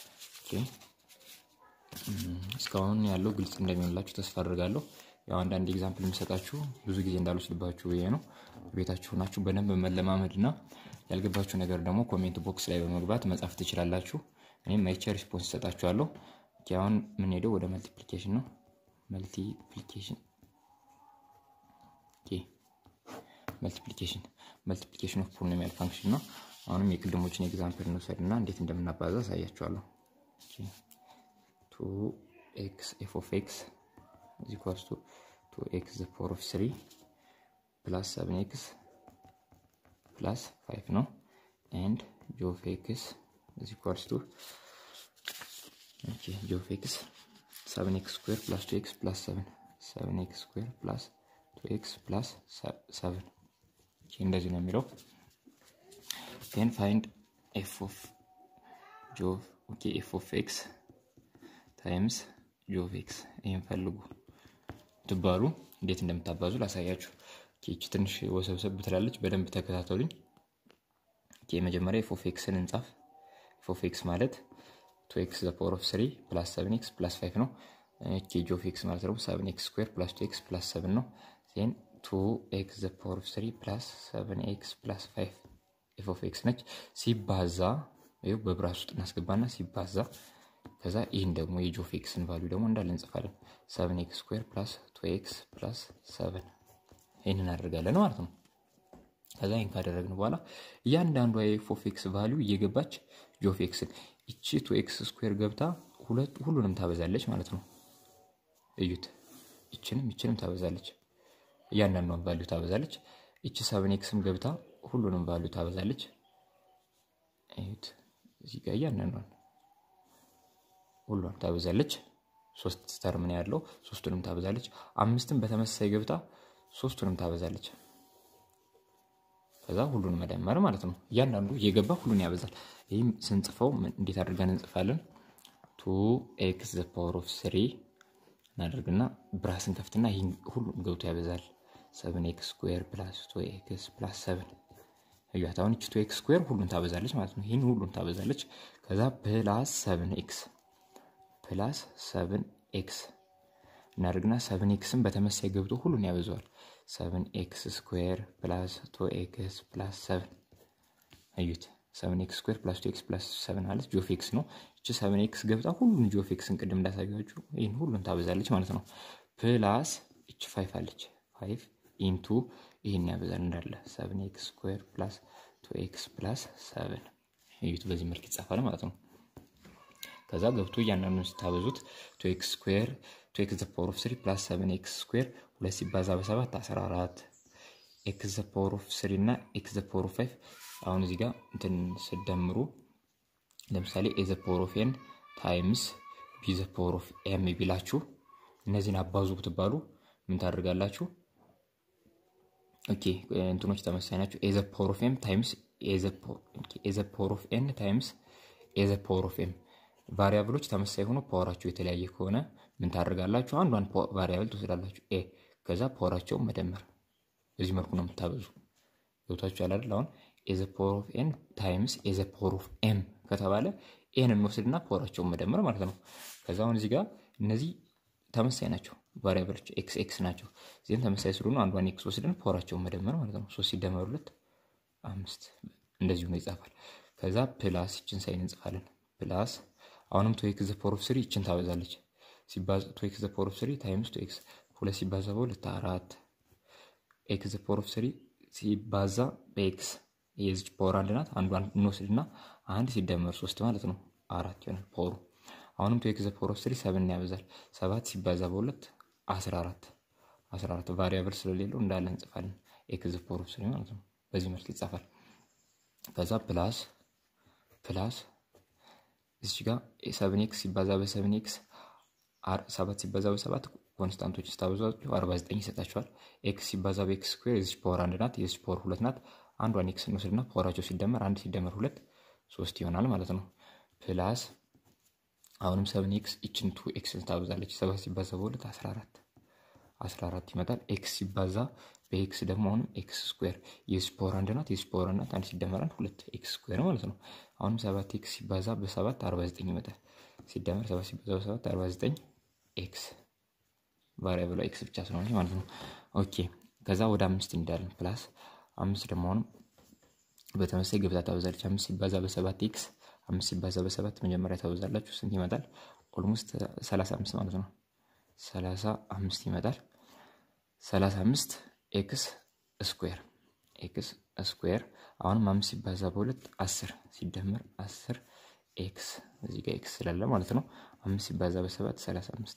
እስካሁን ያለው ግልጽ እንደሚሆንላችሁ ተስፋ አድርጋለሁ። ያው አንዳንድ ኤግዛምፕል የሚሰጣችሁ ብዙ ጊዜ እንዳልወስድባችሁ ብዬ ነው። ቤታችሁ ናችሁ በደንብ መለማመድ እና ያልገባችሁ ነገር ደግሞ ኮሜንት ቦክስ ላይ በመግባት መጻፍ ትችላላችሁ። እኔም አይቼ ሪስፖንስ ይሰጣችኋለሁ። አሁን የምንሄደው ወደ መልቲፕሊኬሽን ነው። መልቲፕሊኬሽን መልቲፕሊኬሽን መልቲፕሊኬሽን ኦፍ ፖሊኖሚያል ፋንክሽን ነው። አሁንም የቅድሞችን ኤግዛምፕል እንውሰድ እና እንዴት እንደምናባዛ አሳያችኋለሁ። ቱ ኤክስ ኤፍ ኦፍ ኤክስ is equals to 2x the power of 3 plus 7x plus 5 no and g of x is equals to okay g of x 7x square plus 2x plus 7 7x square plus 2x plus 7 okay እንደዚህ ነው የሚለው then find f of g of ኦኬ ኤፍ ኦፍ ኤክስ ታይምስ ጂ ኦፍ ኤክስ ይህን ፈልጉ ትባሉ እንዴት እንደምታባዙ ላሳያችሁ። ኬች ትንሽ ወሰብሰብ ትላለች። በደንብ ተከታተሉኝ። መጀመሪያ ኤፍ ኦፍ ኤክስን እንጻፍ። ኤፍ ኦፍ ኤክስ ማለት ቱ ኤክስ ዘ ፓወር ኦፍ ስሪ ፕላስ ሰብን ኤክስ ፕላስ ፋይቭ ነው። ኬ ጂ ኦፍ ኤክስ ማለት ደግሞ ሰብን ኤክስ ስኩዌር ፕላስ ቱ ኤክስ ፕላስ ሰብን ነው። ዜን ቱ ኤክስ ዘ ፓወር ኦፍ ስሪ ፕላስ ሰብን ኤክስ ፕላስ ፋይቭ ኤፍ ኦፍ ኤክስ ነች። ሲባዛ ይኸው በብራስ ውስጥ እናስገባና ሲባዛ ከዛ ይህን ደግሞ የጂ ኦፍ ኤክስን ቫሊዩ ደግሞ እንዳለ እንጽፋለን። ሰብን ኤክስ ስኩዌር ፕላስ ቱ ኤክስ ፕላስ ሰብን ይህንን እናደርጋለን ማለት ነው። ከዛ ይህን ካደረግን በኋላ እያንዳንዷ የኤፍ ኦፍ ኤክስ ቫሊዩ እየገባች ጂ ኦፍ ኤክስን ይቺ ቱ ኤክስ ስኩዌር ገብታ ሁሉንም ታበዛለች ማለት ነው። እዩት። ይችንም ይችንም ታበዛለች። እያንዳንዷን ቫሊዩ ታበዛለች። ይቺ ሰብን ኤክስም ገብታ ሁሉንም ቫሊዩ ታበዛለች። እዩት። እዚህ ጋር እያንዳንዷን ሁሏን ታበዛለች። ሶስት ተርም ነው ያለው። ሶስቱንም ታበዛለች። አምስትም በተመሳሳይ ገብታ ሶስቱንም ታበዛለች። ከዛ ሁሉን መደመር ማለት ነው። እያንዳንዱ እየገባ ሁሉን ያበዛል። ይህም ስንጽፈው እንዴት አድርገን እንጽፋለን? ቱ ኤክስ ዘ ፓወር ኦፍ ስሪ እናደርግና ብራስን ከፍትና ይህን ሁሉም ገብቶ ያበዛል። ሰብን ኤክስ ስኩዌር ፕላስ ቱ ኤክስ ፕላስ ሰብን እያት አሁን ቱ ኤክስ ስኩዌር ሁሉን ታበዛለች ማለት ነው። ይህን ሁሉን ታበዛለች። ከዛ ፕላስ ሰብን ኤክስ ፕላስ ሰብን ኤክስ እናደርግና ሰብን ኤክስን በተመሳይ ገብቶ ሁሉን ያበዛዋል። ሰብን ኤክስ ስኩዌር ፕላስ ቱ ኤክስ ፕላስ ሰብን እዩት። ሰብን ኤክስ ስኩዌር ፕላስ ቱ ኤክስ ፕላስ ሰብን አለች ጂኦፍ ኤክስ ነው። እቺ ሰብን ኤክስ ገብታ ሁሉን ጂኦፍ ኤክስን ቅድም እንዳሳያችሁ ይህን ሁሉን ታበዛለች ማለት ነው። ፕላስ እቺ ፋይፍ አለች ፋይፍ ኢንቱ ይህን ያበዛል እንዳለ ሰብን ኤክስ ስኩዌር ፕላስ ቱ ኤክስ ፕላስ ሰብን እዩት። በዚህ መልክ ይጻፋል ማለት ነው። ከዛ ገብቶ እያንዳንዱን ስታበዙት ቱ ኤክስ ስኩዌር ቱ ኤክስ ዘ ፓወር ኦፍ ስሪ ፕላስ ሰብን ኤክስ ስኩዌር ሁለት ሲባዛ በሰባት አስራ አራት ኤክስ ዘ ፓወር ኦፍ ስሪ እና ኤክስ ዘ ፓወር ኦፍ ፋይቭ አሁን እዚህ ጋር እንትን ስደምሩ ለምሳሌ ኤ ዘ ፓወር ኦፍ ኤን ታይምስ ቢ ዘ ፓወር ኦፍ ኤም ቢላችሁ እነዚህን አባዙ ብትባሉ ምን ታደርጋላችሁ? ኦኬ እንትኖች ተመሳሳይ ናቸው። ኤ ዘ ፓወር ኦፍ ኤም ታይምስ ኤ ዘ ፓወር ኦፍ ኤን ታይምስ ኤ ዘ ፓወር ኦፍ ኤም ቫሪያብሎች ተመሳሳይ ሆኖ ፓወራቸው የተለያየ ከሆነ ምን ታደርጋላችሁ? አንዷን ቫሪያብል ትወስዳላችሁ ኤ ከዛ ፓወራቸውን መደመር። በዚህ መልኩ ነው የምታበዙ። ገብታችሁ ያላል አሁን ኤዘ ፓወር ኦፍ ኤን ታይምስ ኤዘ ፓወር ኦፍ ኤም ከተባለ ኤን እንወስድና ፓወራቸውን መደመር ማለት ነው። ከዛ አሁን እዚህ ጋር እነዚህ ተመሳሳይ ናቸው ቫሪያብሎች ኤክስ ኤክስ ናቸው። እዚህም ተመሳሳይ ስለሆኑ አንዷን ኤክስ ወስደን ፓወራቸውን መደመር ማለት ነው። ሶስት ሲደመሩለት አምስት እንደዚሁ ነው ይጻፋል። ከዛ ፕላስ ይችን ሳይን እንጽፋለን ፕላስ አሁንም ቱ ኤክስ ዘ ፓወር ኦፍ ስሪ ይችን ታበዛለች። ሲባዛ ቱ ኤክስ ዘ ፓወር ኦፍ ስሪ ታይምስ ቱ ኤክስ ሁለት ሲባዛ በሁለት አራት ኤክስ ዘ ፓወር ኦፍ ስሪ ሲባዛ በኤክስ የዚች ፓወር አንድ ናት። አንዷን እንወስድና አንድ ሲደመር ሶስት ማለት ነው አራት ይሆናል ፓወሩ። አሁንም ቱ ኤክስ ዘ ፓወር ኦፍ ስሪ ሰብን ያበዛል። ሰባት ሲባዛ በሁለት አስራ አራት አስራ አራት ቫሪያብል ስለሌለው እንዳለ እንጽፋለን። ኤክስ ዘ ፓወር ኦፍ ስሪ ማለት ነው። በዚህ መልክ ይጻፋል። ከዛ ፕላስ ፕላስ እዚህ ጋር ሰብን ኤክስ ሲባዛ በሰብን ኤክስ ሰባት ሲባዛ በሰባት ኮንስታንቶች ስታበዟቸው አርባ ዘጠኝ ይሰጣቸዋል። ኤክስ ሲባዛ በኤክስ ስኩዌር የዚች ፓወር አንድ ናት፣ የዚች ፓወር ሁለት ናት። አንዷን ኤክስ እንወስድና ፓወራቸው ሲደመር አንድ ሲደመር ሁለት ሶስት ይሆናል ማለት ነው። ፕላስ አሁንም ሰብን ኤክስ ይችን ቱ ኤክስ ታበዛለች። ሰባት ሲባዛ በሁለት አስራ አራት አስራ አራት ይመጣል። ኤክስ ሲባዛ በኤክስ ደግሞ አሁንም ኤክስ ስኩዌር የዚች ፓወር አንድ ናት፣ የዚች ፓወር አንድ ናት። አንድ ሲደመር አንድ ሁለት ኤክስ ስኩዌር ማለት ነው። አሁንም ሰባት ኤክስ ሲባዛ በሰባት አርባ ዘጠኝ ይመጣል። ሲደመር ሰባት ሲባዛ በሰባት አርባ ዘጠኝ ኤክስ ቫሪያብሏ ኤክስ ብቻ ስለሆነች ማለት ነው። ኦኬ ከዛ ወደ አምስት እንዳለን ፕላስ አምስት ደግሞ አሁንም በተመሳይ ገብታ ታበዛለች። አምስት ሲባዛ በሰባት ኤክስ አምስት ሲባዛ በሰባት መጀመሪያ ታበዛላችሁ ስንት ይመጣል? ኦልሞስት ሰላሳ አምስት ማለት ነው። ሰላሳ አምስት ይመጣል። ሰላሳ አምስት ኤክስ ስኩዌር ኤክስ ስኩዌር አሁንም አምስት ሲባዛ በሁለት አስር ሲደመር አስር ኤክስ እዚህ ጋር ኤክስ ስላለ ማለት ነው። አምስት ሲባዛ በሰባት ሰላሳ አምስት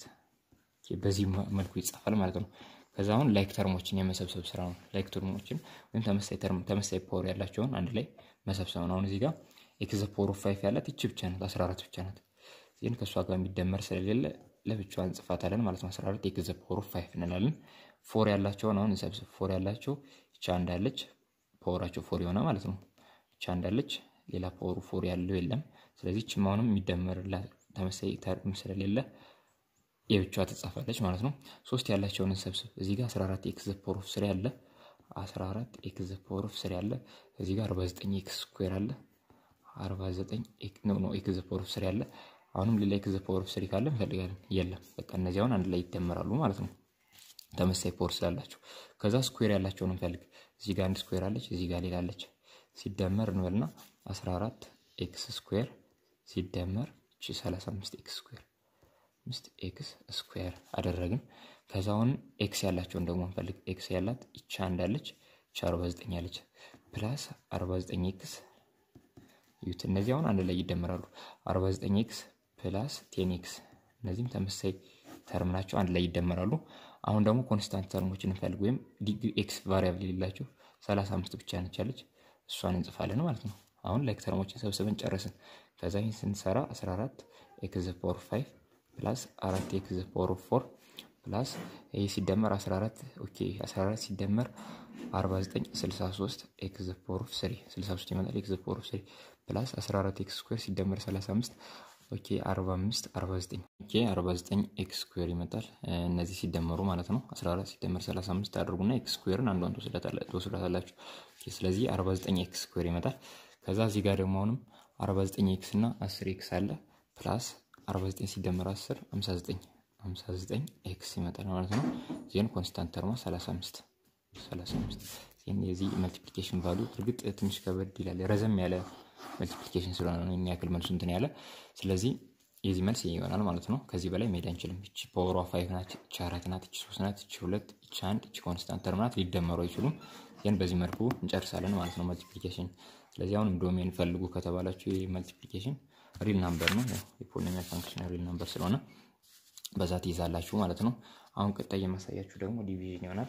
በዚህ መልኩ ይጻፋል ማለት ነው። ከዛ አሁን ላይክ ተርሞችን የመሰብሰብ ስራ ነው። ላይክ ተርሞችን ወይም ተመሳይ ተርም ተመሳይ ፓወር ያላቸውን አንድ ላይ መሰብሰብ ነው። አሁን እዚህ ጋር ኤክስ ፓወር ኦፍ ፋይቭ ያላት ይቺ ብቻ ናት፣ 14 ብቻ ናት። ዚህን ከእሷ ጋር የሚደመር ስለሌለ ለብቻዋ እንጽፋታለን ማለት ነው። 14 ኤክስ ፓወር ኦፍ ፋይቭ እንላለን። ፎር ያላቸውን አሁን እንሰብስብ። ፎር ያላቸው ይቻ እንዳለች ፓወራቸው ፎር የሆነ ማለት ነው። ይቻ እንዳለች ሌላ ፓወሩ ፎር ያለው የለም። ስለዚህ ችማውንም የሚደመርላት ተመሳሳይ ተርም ስለሌለ የብቻዋ ትጻፋለች ማለት ነው። ሶስት ያላቸውን እንሰብስብ። እዚህ ጋር 14 ኤክስ ዘ ፓወር ኦፍ ስሪ አለ። 14 ኤክስ ዘ ፓወር ኦፍ ስሪ አለ። እዚህ ጋር 49 ኤክስ ስኩዌር አለ። 49 ኖ ኖ ኤክስ ዘ ፓወር ኦፍ ስሪ አለ። አሁንም ሌላ ኤክስ ዘ ፓወር ኦፍ ስሪ ካለ እንፈልጋለን። የለም በቃ እነዚህ አሁን አንድ ላይ ይደመራሉ ማለት ነው። ተመሳሳይ ፓወር ስላላቸው ከዛ ስኩዌር ያላቸውን እንፈልግ። እዚህ ጋር አንድ ስኩዌር አለች፣ እዚህ ጋር ሌላ አለች። ሲደመር እንበልና 14 ኤክስ ስኩዌር ሲደመር እቺ 35 ኤክስ ስኩዌር አምስት ኤክስ ስኩዌር አደረግን። ከዛ አሁን ኤክስ ያላቸውን ደግሞ እንፈልግ። ኤክስ ያላት ይቻ እንዳለች ይቻ 49 ያለች ፕላስ 49 ኤክስ ዩት እነዚህ አሁን አንድ ላይ ይደመራሉ። 49 ኤክስ ፕላስ ቴን ኤክስ እነዚህም ተመሳሳይ ተርም ናቸው፣ አንድ ላይ ይደመራሉ። አሁን ደግሞ ኮንስታንት ተርሞችን እንፈልግ፣ ወይም ዲግሪ ኤክስ ቫሪያብል የሌላቸው 35 ብቻ ነች ያለች እሷን እንጽፋለን ማለት ነው። አሁን ላይክ ተርሞችን ሰብስበን ጨረስን። ከዛ ይህን ስንሰራ 14 ኤክስ ዘ ፓወር 5 ፕላስ 4 ኤክስ ዘ ፓወር ኦፍ 4 ፕላስ ይህ ሲደመር 14 ኦኬ 14 ሲደመር 49 63 ኤክስ ዘ ፓወር ኦፍ 3 63 ይመጣል። ኤክስ ዘ ፓወር ኦፍ 3 ፕላስ 14 ኤክስ ስኩዌር ሲደመር 35 ኦኬ 45 49 ኦኬ 49 ኤክስ ስኩዌር ይመጣል። እነዚህ ሲደመሩ ማለት ነው 14 ሲደመር 35 አድርጉና ኤክስ ስኩዌርን አንዷን ትወስዳታላችሁ። ስለዚህ 49 ኤክስ ስኩዌር ይመጣል። ከዛ እዚህ ጋር ደግሞ አሁንም 49 ኤክስ እና 10 ኤክስ አለ ፕላስ 49 ሲደመር 10 59 59 ኤክስ ይመጣል ማለት ነው። ዜን ኮንስታንት ተርማ 35 35 ዜን የዚህ መልቲፕሊኬሽን ቫሉ እርግጥ ትንሽ ከበድ ይላል ረዘም ያለ መልቲፕሊኬሽን ስለሆነ ነው የሚያክል መልሱ እንትን ያለ። ስለዚህ የዚህ መልስ ይሆናል ማለት ነው። ከዚህ በላይ መሄድ አንችልም። እቺ ፓወሯ ፋይቭ ናት፣ እቺ አራት ናት፣ እቺ ሶስት ናት፣ እቺ ሁለት፣ እቺ አንድ፣ እቺ ኮንስታንት ተርም ናት። ሊደመሩ አይችሉም። ይህን በዚህ መልኩ እንጨርሳለን ማለት ነው መልቲፕሊኬሽን። ስለዚህ አሁንም ዶሜን ፈልጉ ከተባላችሁ የመልቲፕሊኬሽን ሪል ናምበር ነው። የፖሊኖሚያል ፋንክሽን ሪል ናምበር ስለሆነ በዛ ትይዛላችሁ ማለት ነው። አሁን ቀጣይ የማሳያችሁ ደግሞ ዲቪዥን ይሆናል።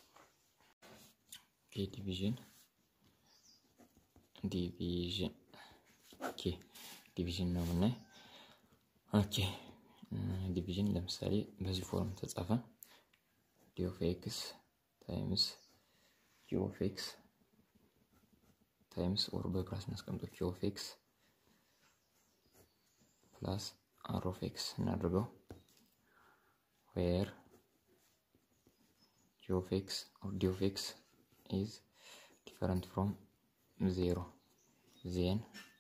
ዲቪዥን ዲቪዥን ኦኬ ዲቪዥን ነው የምናይ። ኦኬ ዲቪዥን ለምሳሌ በዚህ ፎርም ተጻፈ ዲ ኦፍ ኤክስ ታይምስ ኪ ኦፍ ኤክስ ታይምስ ኦር በፕላስ እናስቀምጠው ኪ ኦፍ ኤክስ ፕላስ አር ኦፍ ኤክስ እናድርገው ዌር ጂ ኦፍ ኤክስ ኦር ዲ ኦፍ ኤክስ ኢዝ ዲፈረንት ፍሮም ዜሮ ዜን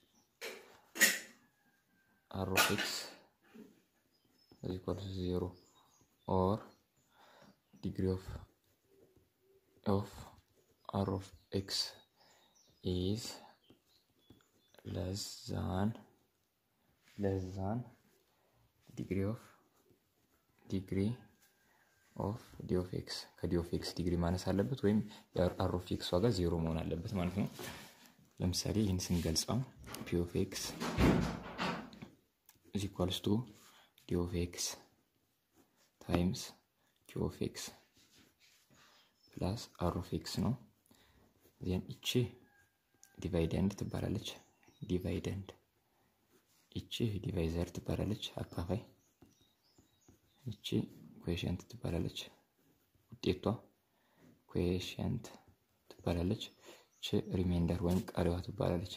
r of x is equal to 0 or degree of of r of x is less than less than degree of degree ኦፍ ዲ ኦፍ ኤክስ ከዲ ኦፍ ኤክስ ዲግሪ ማነስ አለበት ወይም የአር ኦፍ ኤክስ ዋጋ ዜሮ መሆን አለበት ማለት ነው። ለምሳሌ ይህን ስንገልጸው ፒ ኦፍ ኤክስ is equals to d of x times q of x ፕላስ r of x ነው። ዜን እቺ ዲቫይደንድ ትባላለች። ዲቫይደንድ እቺ ዲቫይዘር ትባላለች። አካፋይ እቺ ኩዌሽንት ትባላለች። ውጤቷ ኩዌሽንት ትባላለች። እቺ ሪሜንደር ወይም ቀሪዋ ትባላለች።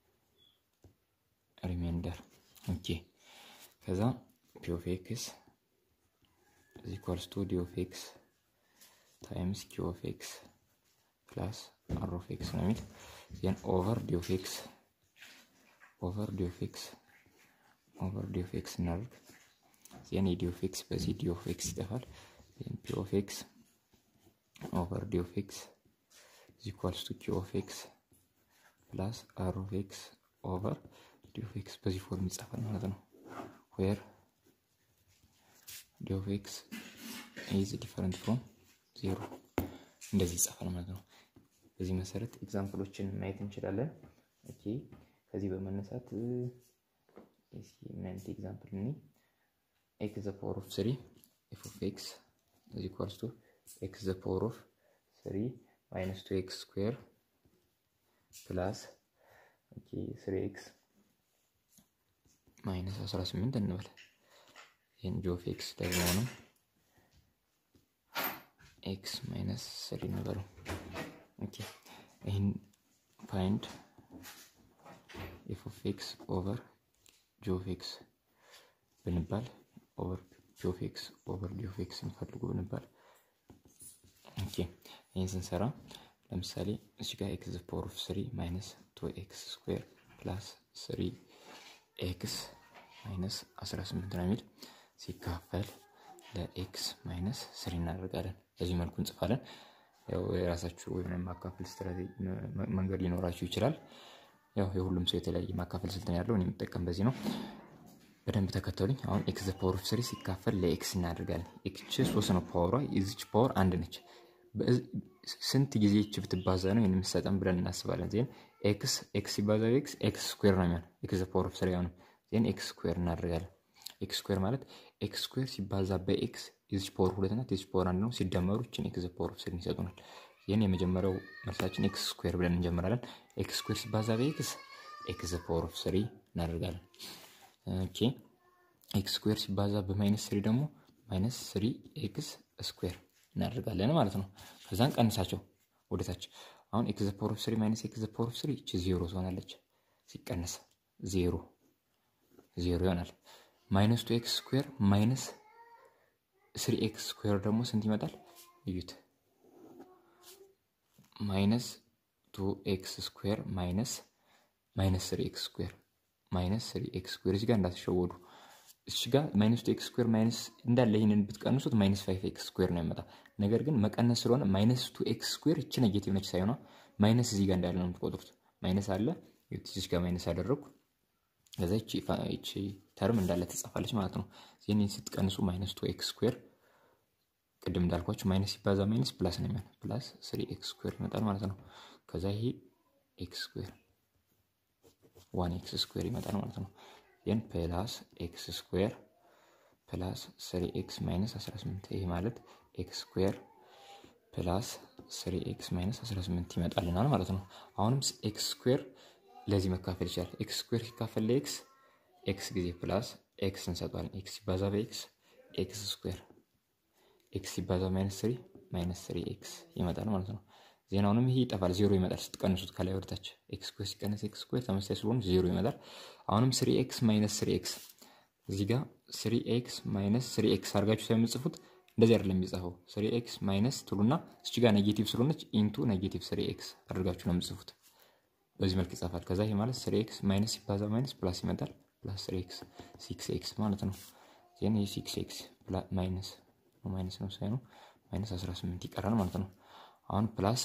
ሪሜንደር ኦኬ ከዛ ፒ ኦፍ ኤክስ ኢዝ ኢኳልስ ቱ ዲ ኦፍ ኤክስ ታይምስ ኪ ኦፍ ኤክስ ፕላስ አር ኦፍ ኤክስ ነው የሚል ዜን ኦቨር ዲ ኦፍ ኤክስ ኦቨር ዲ ኦፍ ኤክስ ኦቨር ዲ ኦፍ ኤክስ እናደርግ ዜን የዲ ኦፍ ኤክስ በዚህ ዲ ኦፍ ኤክስ ይጠፋል ዜን ፒ ኦፍ ኤክስ ኦቨር ዲ ኦፍ ኤክስ ኢዝ ኢኳልስ ቱ ኪ ኦፍ ኤክስ ፕላስ አር ኦፍ ኤክስ ኦቨር ዲ ኦፍ ኤክስ በዚህ ፎርም ይጻፋል ማለት ነው። ዌር ዲ ኦፍ ኤክስ ኢዝ ዲፈረንት ፍሮም ዜሮ እንደዚህ ይጻፋል ማለት ነው። በዚህ መሰረት ኤግዛምፕሎችን ማየት እንችላለን። ኦኬ ከዚህ በመነሳት እስኪ ምን አይነት ኤግዛምፕል እኔ ኤክስ ዘ ፓወር ኦፍ ስሪ ኤፍ ኦፍ ኤክስ ኢዝ ኢኳልስ ቱ ኤክስ ዘ ፓወር ኦፍ ስሪ ማይነስ ቱ ኤክስ ስኩዌር ፕላስ ኦኬ ስሪ ኤክስ ማይነስ 18 እንበል። ይህን ጂ ኦፍ ኤክስ ደግሞ ነው ኤክስ ማይነስ ስሪ እንበለው። ኦኬ ይህን ፋይንድ ኤፍ ኦፍ ኤክስ ኦቨር ጂ ኦፍ ኤክስ ብንባል ኦቨር ጂ ኦፍ ኤክስ ኦቨር ጂ ኦፍ ኤክስ እንፈልጉ ብንባል ኦኬ ይህን ስንሰራ ለምሳሌ እዚህ ጋር ኤክስ ፓወር ኦፍ ስሪ ማይነስ ቱ ኤክስ ስኩዌር ፕላስ ስሪ ኤክስ ማይነስ 18 ነው የሚል ሲካፈል ለኤክስ ማይነስ ስሪ እናደርጋለን። በዚህ መልኩ እንጽፋለን። ያው የራሳችሁ ወይም ማካፈል ስትራቴጂ መንገድ ሊኖራችሁ ይችላል። ያው የሁሉም ሰው የተለያየ ማካፈል ስልት ነው ያለው። እኔ የምጠቀም በዚህ ነው። በደንብ ተከተሉኝ። አሁን ኤክስ ፓወር ኦፍ ስሪ ሲካፈል ለኤክስ እናደርጋለን። ኤክስ ሶስት ነው ፓወሯ፣ የዚች ፓወር አንድ ነች። ስንት ጊዜ ይች ብትባዛ ነው የምሰጠን ብለን እናስባለን። ዜን ኤክስ ኤክስ ሲባዛ ኤክስ ኤክስ ስኩዌር ነው የሚሆን ኤክስ ፓወር ኦፍ ስሪ ነው። ዜን ኤክስ ስኩዌር እናደርጋለን። ኤክስ ስኩዌር ማለት ኤክስ ስኩዌር ሲባዛ በኤክስ የዚች ፓወር ሁለት ናት፣ የዚች ፓወር አንድ ነው። ሲደመሩ ይችን ኤክስ ፓወር ኦፍ ስሪ ይሰጡናል። ይህን የመጀመሪያው መልሳችን ኤክስ ስኩዌር ብለን እንጀምራለን። ኤክስ ስኩዌር ሲባዛ በኤክስ ኤክስ ፓወር ኦፍ ስሪ እናደርጋለን። ኦኬ ኤክስ ስኩዌር ሲባዛ በማይነስ ስሪ ደግሞ ማይነስ ስሪ ኤክስ ስኩዌር እናደርጋለን ማለት ነው። ከዛን ቀንሳቸው ወደታች። አሁን ኤክስ ፓወር ኦፍ ስሪ ማይነስ ኤክስ ፓወር ኦፍ ስሪ እቺ ዜሮ ትሆናለች። ሲቀነስ ዜሮ ዜሮ ይሆናል። ማይነስ ቱ ኤክስ ስኩዌር ማይነስ ስሪ ኤክስ ስኩዌር ደግሞ ስንት ይመጣል? እዩት። ማይነስ ቱ ኤክስ ስኩዌር ማይነስ ማይነስ ስሪ ኤክስ ስኩዌር ማይነስ ስሪ ኤክስ ስኩዌር እዚህ ጋር እንዳትሸወዱ። እዚህ ጋር ማይነስ ቱ ኤክስ ስኩዌር ማይነስ እንዳለ ይህንን ብትቀንሱት ማይነስ ፋይቭ ኤክስ ስኩዌር ነው የሚመጣ። ነገር ግን መቀነስ ስለሆነ ማይነስ ቱ ኤክስ ስኩዌር እቺ ኔጌቲቭ ነች ሳይሆኗ ማይነስ እዚህ ጋር እንዳለ ነው የምትቆጥሩት። ማይነስ አለ እዚህ ጋር ማይነስ አደረግኩ። ከዛ ይቺ ተርም እንዳለ ትጻፋለች ማለት ነው። ይህን ስትቀንሱ ማይነስ ቱ ኤክስ ስኩዌር ቅድም እንዳልኳችሁ ማይነስ ሲባዛ ማይነስ ፕላስ ነው የሚሆን ፕላስ ስሪ ኤክስ ስኩዌር ይመጣል ማለት ነው። ከዛ ይሄ ኤክስ ስኩዌር ዋን ኤክስ ስኩዌር ይመጣል ማለት ነው። ይህን ፕላስ ኤክስ ስኩዌር ፕላስ ስሪ ኤክስ ማይነስ 18 ይሄ ማለት ኤክስ ስኩዌር ፕላስ ስሪ ኤክስ ማይነስ 18 ይመጣልናል ማለት ነው። አሁንም ኤክስ ስኩዌር ለዚህ መካፈል ይችላል። ኤክስ ስኩዌር ሲካፈል ለኤክስ ኤክስ ጊዜ ፕላስ ኤክስ እንሰጠዋለን። ኤክስ ሲባዛ በኤክስ ኤክስ ስኩዌር ኤክስ ሲባዛ ማይነስ ስሪ ማይነስ ስሪ ኤክስ ይመጣል ማለት ነው። ዜናውንም ይሄ ይጠፋል፣ ዜሮ ይመጣል ስትቀንሱት ከላይ ወደታች ኤክስ ስኩዌር ሲቀነስ ኤክስ ስኩዌር ተመሳሳይ ስለሆኑ ዜሮ ይመጣል። አሁንም ስሪ ኤክስ ማይነስ ስሪ ኤክስ እዚህ ጋር ስሪ ኤክስ ማይነስ ስሪ ኤክስ አድርጋችሁ ስለምጽፉት እንደዚህ አይደለም የሚጻፈው። ስሪ ኤክስ ማይነስ ትሉና እች ጋር ኔጌቲቭ ስለሆነች ኢንቱ ኔጌቲቭ ስሪ ኤክስ አድርጋችሁ ነው የምጽፉት። በዚህ መልክ ይጻፋል። ከዛ ይሄ ማለት ስሪ ኤክስ ማይነስ ሲባዛ ማይነስ ፕላስ ይመጣል። ፕላስ ስሪ ኤክስ ሲክስ ኤክስ ማለት ነው። ዜን ይህ ሲክስ ኤክስ ማይነስ ማይነስ ነው ሳይኑ ማይነስ 18 ይቀራል ማለት ነው። አሁን ፕላስ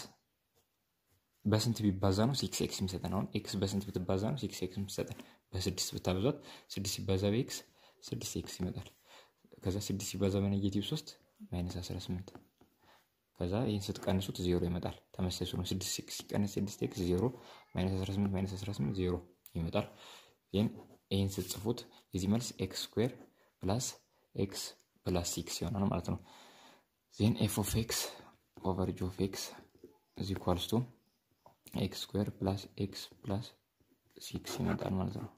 በስንት ቢባዛ ነው ሲክስ ኤክስ የሚሰጠን? አሁን ኤክስ በስንት ብትባዛ ነው ሲክስ ኤክስ የሚሰጠን? በስድስት ብታበዛት ስድስት ሲባዛ በኤክስ ስድስት ኤክስ ይመጣል። ከዛ ስድስት ሲባዛ በኔጌቲቭ ሶስት ማይነስ 18 ከዛ ይህን ስትቀንሱት ዜሮ ይመጣል። ተመሳሳይ ነው። ስድስት ሲቀነስ ስድስት ኤክስ ዜሮ ማይነስ 18 ማይነስ 18 ዜሮ ይመጣል። ይህን ይህን ስትጽፉት የዚህ መልስ ኤክስ ስኩዌር ፕላስ ኤክስ ፕላስ ሲክስ ይሆናል ማለት ነው። ዜን ኤፍ ኦፍ ኤክስ ኦቨር ጂ ኦፍ ኤክስ እዚ ኳልስቱ ኤክስ ስኩዌር ፕላስ ኤክስ ፕላስ ሲክስ ይመጣል ማለት ነው።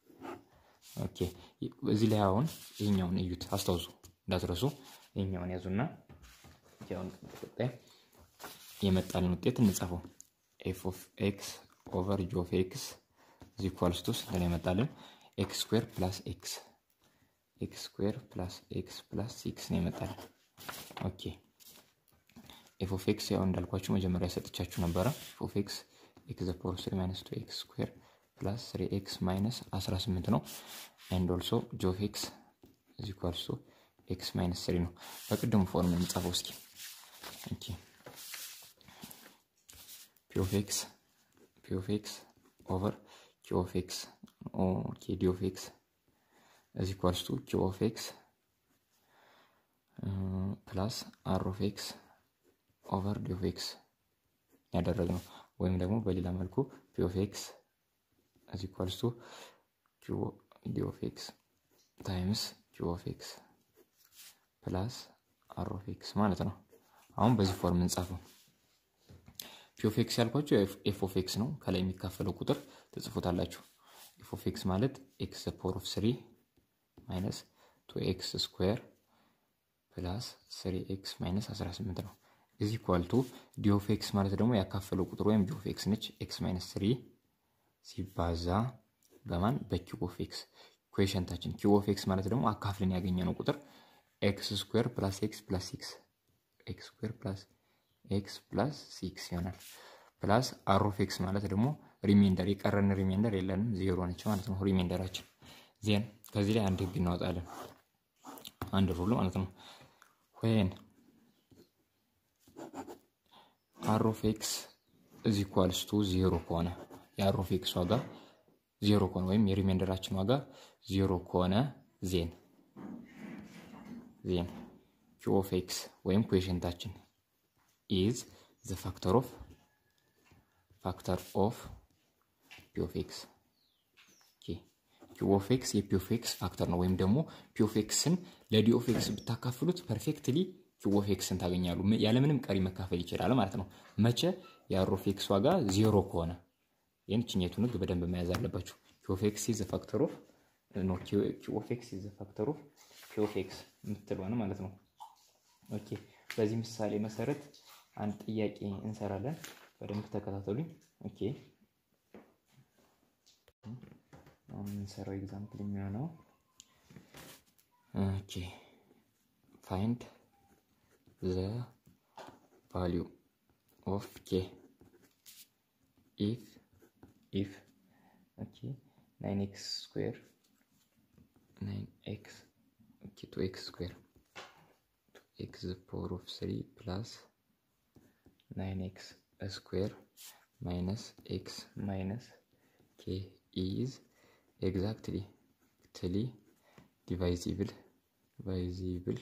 ኦኬ እዚህ ላይ አሁን ይህኛውን እዩት፣ አስታውሱ እንዳትረሱ። ይህኛውን ያዙና ያውን ቀጣይ የመጣልን ውጤት እንጻፈው። ኤፍ ኦፍ ኤክስ ኦቨር ጂ ኦፍ ኤክስ እዚ ኳልስቱ ስንት ነው የመጣልን? ኤክስ ስኩዌር ፕላስ ኤክስ ኤክስ ስኩዌር ፕላስ ኤክስ ፕላስ ሲክስ ነው ይመጣል። ኦኬ ኤፍ ኦፍ ኤክስ ያው እንዳልኳችሁ መጀመሪያ ሰጥቻችሁ ነበረ። ኤፍ ኦፍ ኤክስ ኤክስ ዘ ፓወር ስሪ ማይነስ ቱ ኤክስ ስኩዌር ፕላስ ስሪ ኤክስ ማይነስ 18 ነው። ኤንድ ኦልሶ ጂ ኦፍ ኤክስ ኢዝ ኢኳልስ ቱ ኤክስ ማይነስ ስሪ ነው። በቅድሙ ፎርም እንጻፈው እስኪ። ኦኬ ፒ ኦፍ ኤክስ ፒ ኦፍ ኤክስ ኦቨር ኪ ኦፍ ኤክስ ኦኬ ዲ ኦፍ ኤክስ is equals to q of x ፕላስ አር ኦፍ ኤክስ ኦቨር ዲ ኦፍ ኤክስ ያደረግነው ወይም ደግሞ በሌላ መልኩ ፒ ኦፍ ኤክስ is equals to q ዲ ኦፍ ኤክስ ታይምስ q ኦፍ ኤክስ ፕላስ አር ኦፍ ኤክስ ማለት ነው። አሁን በዚህ ፎርም እንጻፈው። ፒ ኦፍ ኤክስ ያልኳቸው ኤፍ ኦፍ ኤክስ ነው። ከላይ የሚካፈለው ቁጥር ትጽፉታላችሁ። ኤፍ ኦፍ ኤክስ ማለት ኤክስ ፓወር ኦፍ ስሪ ማይነስ ቱ ኤክስ ስኩዌር ፕላስ ስሪ ኤክስ ማይነስ 18 ነው። እዚህ ኳልቱ ዲ ኦፍ ኤክስ ማለት ደግሞ ያካፈለው ቁጥር ወይም ዲ ኦፍ ኤክስ ነች። ኤክስ ማይነስ ስሪ ሲባዛ በማን በኪዩብ ኦፍ ኤክስ ኩዌሽንታችን ኪዩብ ኦፍ ኤክስ ማለት ደግሞ አካፍልን ያገኘነው ቁጥር ኤክስ ስኩዌር ፕላስ ኤክስ ፕላስ ሲክስ ኤክስ ስኩዌር ፕላስ ኤክስ ፕላስ ሲክስ ይሆናል። ፕላስ አር ኦፍ ኤክስ ማለት ደግሞ ሪሜንደር የቀረን ሪሜንደር የለንም ዜሮ ነች ማለት ነው ሪሜንደራችን። ዜን ከዚህ ላይ አንድ ህግ እናወጣለን አንድ ሩል ማለት ነው ወይን አር ኦፍ ኤክስ እዚ ኢኳልስ ቱ ዜሮ ከሆነ የአር ኦፍ ኤክስ ዋጋ ዜሮ ከሆነ ወይም የሪሜንደራችን ዋጋ ዜሮ ከሆነ ዜን ዜን ኪ ኦፍ ኤክስ ወይም ኩዌሽንታችን ኢዝ ዘ ፋክተር ኦፍ ፋክተር ኦፍ ፒ ኦፍ ኤክስ ኪ ኦፍ ኤክስ የፒ ኦፍ ኤክስ ፋክተር ነው። ወይም ደግሞ ፒ ኦፍ ኤክስን ለዲ ኦፍ ኤክስ ብታካፍሉት ፐርፌክትሊ ኪ ኦፍ ኤክስን ታገኛሉ። ያለምንም ቀሪ መካፈል ይችላል ማለት ነው። መቼ የአር ኦፍ ኤክስ ዋጋ ዜሮ ከሆነ ይህን ችኘቱን ህግ በደንብ መያዝ አለባችሁ። ኪ ኦፍ ኤክስ ኢዝ ፋክተር ኦፍ ኖ ኪ ኦፍ ኤክስ ኢዝ ፋክተር ኦፍ ፒ ኦፍ ኤክስ የምትለዋን ማለት ነው። ኦኬ በዚህ ምሳሌ መሰረት አንድ ጥያቄ እንሰራለን። በደንብ ተከታተሉኝ። ኦኬ አሁን የምንሰራው ኤግዛምፕል የሚሆነው ኦኬ ፋይንድ ዘ ቫሊዩ ኦፍ ኬ ኢፍ ኢፍ ኦኬ ናይን ኤክስ ስኩዌር ናይን ኤክስ ኦኬ ቱ ኤክስ ስኩዌር ቱ ኤክስ ፓወር ኦፍ ስሪ ፕላስ ናይን ኤክስ ስኩዌር ማይነስ ኤክስ ማይነስ ኬ ኢዝ ኤግዛክትሊ ትሊ ዲቫይዚብል ዲቫይዚብል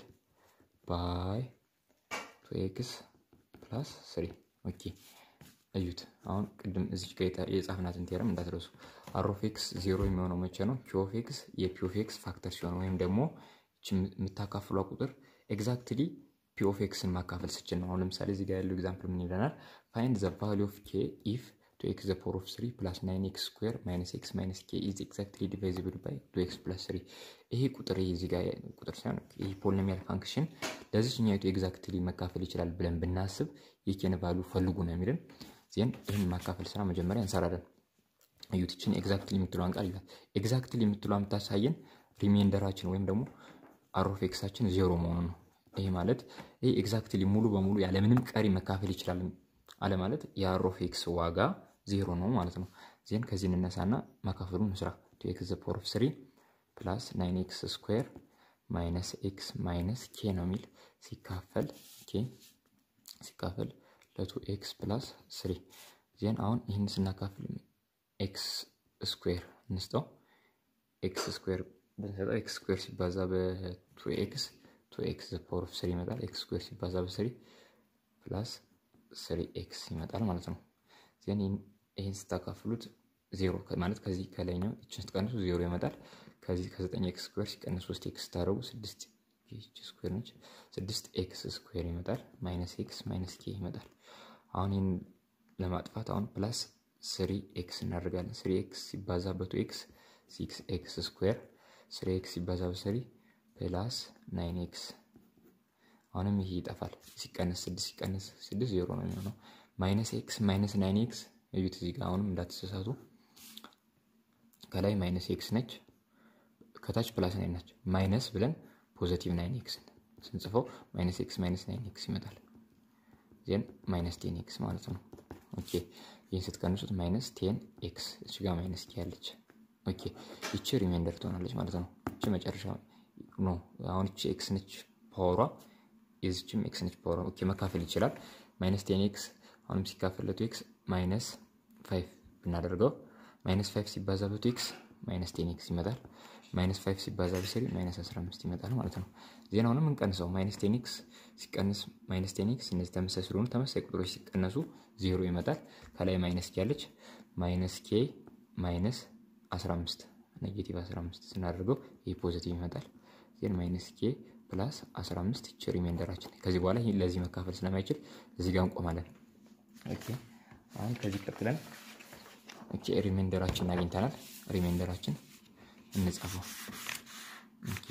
ባይ ቱ ኤክስ ፕላስ ስሪ ኦኬ እዩት። አሁን ቅድም እዚች ጋ የጻፍናትን ቴረም እንዳትረሱ። አር ኦፍ ኤክስ ዜሮ የሚሆነው መቼ ነው? ኪ ኦፍ ኤክስ የፒ ኦፍ ኤክስ ፋክተር ሲሆን ወይም ደግሞ የምታካፍሏ ቁጥር ኤግዛክትሊ ፒ ኦፍ ኤክስን ማካፈል ስችል ነው። አሁን ለምሳሌ እዚህ ጋር ያለው ኤግዛምፕል ምን ይለናል? ፋይንድ ዘ ቫሊ ኦፍ ኬ ኢፍ ቱ ኤክስ ዘ ፓወር ኦፍ ስሪ ፕላስ ናይን ኤክስ ስኩዌር ማይነስ ኤክስ ማይነስ ኬ ኢዝ ኤግዛክትሊ ዲቫይዚብል ባይ ቱ ኤክስ ፕላስ ስሪ። ይሄ ቁጥር ይሄ እዚህ ጋር ቁጥር ሳይሆን ይሄ ፖሊኖሚያል ፋንክሽን ለዚችኛይቱ ኤግዛክትሊ መካፈል ይችላል ብለን ብናስብ የኬን ቫሉ ፈልጉ ነው የሚልን ዜን ይህን ማካፈል ስራ መጀመሪያ እንሰራለን። እዩትችን ኤግዛክትሊ የምትለዋን ቃል ይላል። ኤግዛክትሊ የምትለዋ የምታሳየን ሪሜንደራችን ወይም ደግሞ አር ኦፍ ኤክሳችን ዜሮ መሆኑ ነው። ይሄ ማለት ይህ ኤግዛክትሊ ሙሉ በሙሉ ያለምንም ቀሪ መካፈል ይችላል አለ ማለት የአር ኦፍ ኤክስ ዋጋ ዜሮ ነው ማለት ነው። ዜን ከዚህ እንነሳና ማካፈሉን እንስራ። ቱ ኤክስ ዘ ፓወር ኦፍ ስሪ ፕላስ ናይን ኤክስ ስኩዌር ማይነስ ኤክስ ማይነስ ኬ ነው የሚል ሲካፈል ኬ ሲካፈል ለቱ ኤክስ ፕላስ ስሪ ዜን አሁን ይህን ስናካፍል ኤክስ ስኩዌር እንስጠው። ኤክስ ስኩዌር ብንሰጠው ኤክስ ስኩዌር ሲባዛ በቱ ኤክስ ቱ ኤክስ ዘ ፓወር ኦፍ ስሪ ይመጣል። ኤክስ ስኩዌር ሲባዛ በስሪ ፕላስ ስሪ ኤክስ ይመጣል ማለት ነው። ዜን ይህን ስታካፍሉት ዜሮ ማለት ከዚህ ከላይኛው ይችን ስትቀንሱ ዜሮ ይመጣል። ከዚህ ከዘጠኝ ኤክስ ስኩዌር ሲቀንስ ሶስት ኤክስ ስታደረጉ ስድስት ስኩዌር ነች። ስድስት ኤክስ ስኩዌር ይመጣል። ማይነስ ኤክስ ማይነስ ኬ ይመጣል። አሁን ይህን ለማጥፋት አሁን ፕላስ ስሪ ኤክስ እናደርጋለን። ስሪ ኤክስ ሲባዛ በቱ ኤክስ ሲክስ ኤክስ ስኩዌር ስሪ ኤክስ ሲባዛ በስሪ ፕላስ ናይን ኤክስ አሁንም ይሄ ይጠፋል። ሲቀነስ ስድስት ሲቀነስ ስድስት ዜሮ ነው የሚሆነው። ማይነስ ኤክስ ማይነስ ናይን ኤክስ እዩት እዚህ ጋር አሁንም እንዳትሰሳቱ። ከላይ ማይነስ ኤክስ ነች፣ ከታች ፕላስ ናይን ነች። ማይነስ ብለን ፖዘቲቭ ናይን ኤክስን ስንጽፈው ማይነስ ኤክስ ማይነስ ናይን ኤክስ ይመጣል። ዜን ማይነስ ቴን ኤክስ ማለት ነው። ኦኬ ይህን ስትቀንሱት ማይነስ ቴን ኤክስ እች ጋር ማይነስ ኬ ያለች። ኦኬ ይቺ ሪሜንደር ትሆናለች ማለት ነው። እቺ መጨረሻ ኖ አሁን እቺ ኤክስ ነች ፓወሯ፣ የዚችም ኤክስ ነች ፓወሯ። ኦኬ መካፈል ይችላል። ማይነስ ቴን ኤክስ አሁንም ሲካፈል ለቱ ኤክስ ማይነስ ፋይቭ ብናደርገው ማይነስ ፋይቭ ሲባዛ በቱ ኤክስ ማይነስ ቴን ኤክስ ይመጣል። ማይነስ ፋይቭ ሲባዛ በስሪ ማይነስ አስራ አምስት ይመጣል ማለት ነው። ዜናውንም እንቀንሰው ማይነስ ቴን ኤክስ ሲቀንስ ማይነስ ቴን ኤክስ እነዚህ ተመሳሳይ ስለሆኑ ተመሳሳይ ቁጥሮች ሲቀነሱ ዜሮ ይመጣል። ከላይ ማይነስ ኬ ያለች ማይነስ ኬ ማይነስ 15 ኔጌቲቭ 15 ስናደርገው ይህ ፖዚቲቭ ይመጣል። ዜን ማይነስ ኬ ፕላስ 15 ይች ሪሜንደራችን ከዚህ በኋላ ይህ ለዚህ መካፈል ስለማይችል እዚህ ጋር እንቆማለን። ኦኬ አሁን ከዚህ ቀጥለን ኦኬ ሪሜንደራችን አግኝተናል። ሪሜንደራችን እንጻፈው። ኦኬ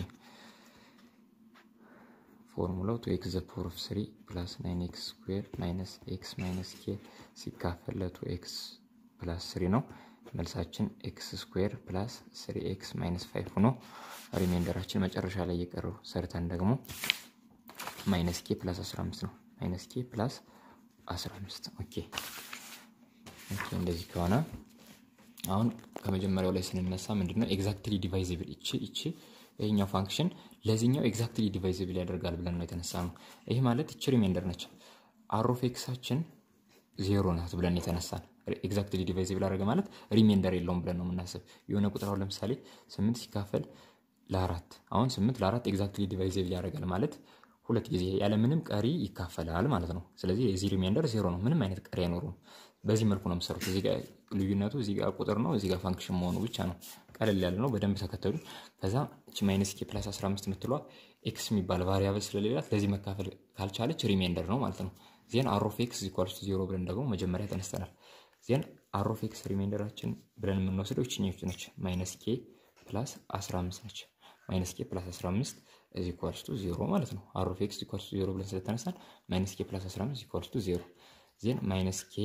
ፎርሙላው ቱ ኤክስ ዘ ፓወር ኦፍ ስሪ ፕላስ ናይን ኤክስ ስኩዌር ማይነስ ኤክስ ማይነስ ኬ ሲካፈል ለቱ ኤክስ ፕላስ ስሪ ነው። መልሳችን ኤክስ ስኩዌር ፕላስ ስሪ ኤክስ ማይነስ ፋይቭ ሆኖ ሪሜንደራችን መጨረሻ ላይ የቀረው ሰርተን ደግሞ ማይነስ ኬ ፕላስ 15 ነው። ማይነስ ኬ ፕላስ 15 ኦኬ ኦኬ። እንደዚህ ከሆነ አሁን ከመጀመሪያው ላይ ስንነሳ ምንድነው ኤግዛክትሊ ዲቫይዝብል ይቺ ይቺ ይሄኛው ፋንክሽን ለዚህኛው ኤግዛክትሊ ዲቫይዝብል ያደርጋል ብለን ነው የተነሳ ነው። ይህ ማለት ይቺ ሪሜንደር ነች። አሮፌክሳችን ዜሮ ናት ብለን የተነሳን ኤግዛክትሊ ዲቫይዝብል አደረገ ማለት ሪሜንደር የለውም ብለን ነው የምናስብ። የሆነ ቁጥር አሁን ለምሳሌ ስምንት ሲካፈል ለአራት አሁን ስምንት ለአራት ኤግዛክትሊ ዲቫይዝብል ያደርጋል ማለት ሁለት ጊዜ ያለምንም ቀሪ ይካፈላል ማለት ነው። ስለዚህ የዚህ ሪሜንደር ዜሮ ነው፣ ምንም አይነት ቀሪ አይኖሩም። በዚህ መልኩ ነው የምሰሩት። እዚህ ጋር ልዩነቱ እዚህ ጋር ቁጥር ነው፣ እዚህ ጋር ፋንክሽን መሆኑ ብቻ ነው። ቀለል ያለ ነው። በደንብ ተከተሉ። ከዛ እቺ ማይነስ ኬ ፕላስ 15 የምትሏ ኤክስ የሚባል ቫሪያብል ስለሌላት ለዚህ መካፈል ካልቻለች ሪሜንደር ነው ማለት ነው። ዜን አሮፍ ኤክስ ኢኳልስ ቱ ዜሮ ብለን ደግሞ መጀመሪያ ተነስተናል። ዜን አሮፍ ኤክስ ሪሜንደራችን ብለን የምንወስደው ይችኛች ነች። ማይነስ ኬ ፕላስ 15 ነች። ማይነስ ኬ ፕላስ 15 እዚ ኢኳልስ ቱ ዜሮ ማለት ነው። አሮፍ ኤክስ ኢኳልስ ቱ ዜሮ ብለን ስለተነሳን ማይነስ ኬ ፕላስ 15 ኢኳልስ ቱ ዜሮ ዜን ማይነስ ኬ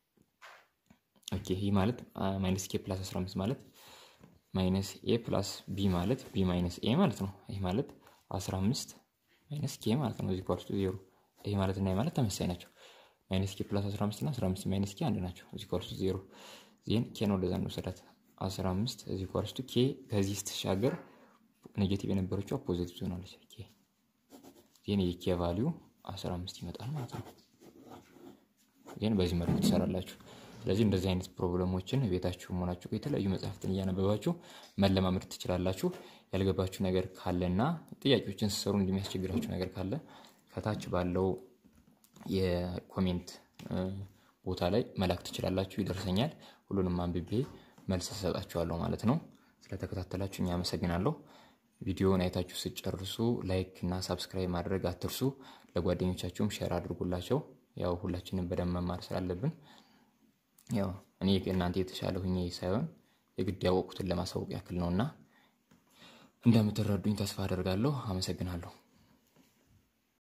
ኦኬ ይህ ማለት ማይነስ ኬ ፕላስ 15 ማለት ማይነስ ኤ ፕላስ ቢ ማለት ቢ ማይነስ ኤ ማለት ነው። ይህ ማለት 15 ማይነስ ኬ ማለት ነው። እዚ ኢኳልስ ቱ ዜሮ ይህ ማለት እና ይህ ማለት ተመሳሳይ ናቸው። ማይነስ ኬ ፕላስ 15 እና 15 ማይነስ ኬ አንድ ናቸው። እዚ ኢኳልስ ቱ ዜሮ ዜን ኬን ወደዛ እንወሰዳት 15 እዚ ኢኳልስ ቱ ኬ ከዚህ ስትሻገር ኔጌቲቭ የነበረችው ፖዚቲቭ ትሆናለች። ኬ ዜን የኬ ቫሊዩ 15 ይመጣል ማለት ነው። ዜን በዚህ መልኩ ትሰራላችሁ። ስለዚህ እንደዚህ አይነት ፕሮብለሞችን ቤታችሁ መሆናችሁ የተለያዩ መጽሐፍትን እያነበባችሁ መለማመድ ትችላላችሁ። ያልገባችሁ ነገር ካለና ጥያቄዎችን ስሰሩ እንደሚያስቸግራችሁ ነገር ካለ ከታች ባለው የኮሜንት ቦታ ላይ መላክ ትችላላችሁ። ይደርሰኛል። ሁሉንም አንብቤ መልስ እሰጣችኋለሁ ማለት ነው። ስለተከታተላችሁ እኛ አመሰግናለሁ። ቪዲዮውን አይታችሁ ስጨርሱ ላይክ እና ሳብስክራይብ ማድረግ አትርሱ። ለጓደኞቻችሁም ሼር አድርጉላቸው። ያው ሁላችንም በደንብ መማር ስላለብን ያው እኔ እናንተ የተሻለ ሁኜ ሳይሆን የግድ ያወቁትን ለማሳወቅ ያክል ነውና እንደምትረዱኝ ተስፋ አደርጋለሁ። አመሰግናለሁ።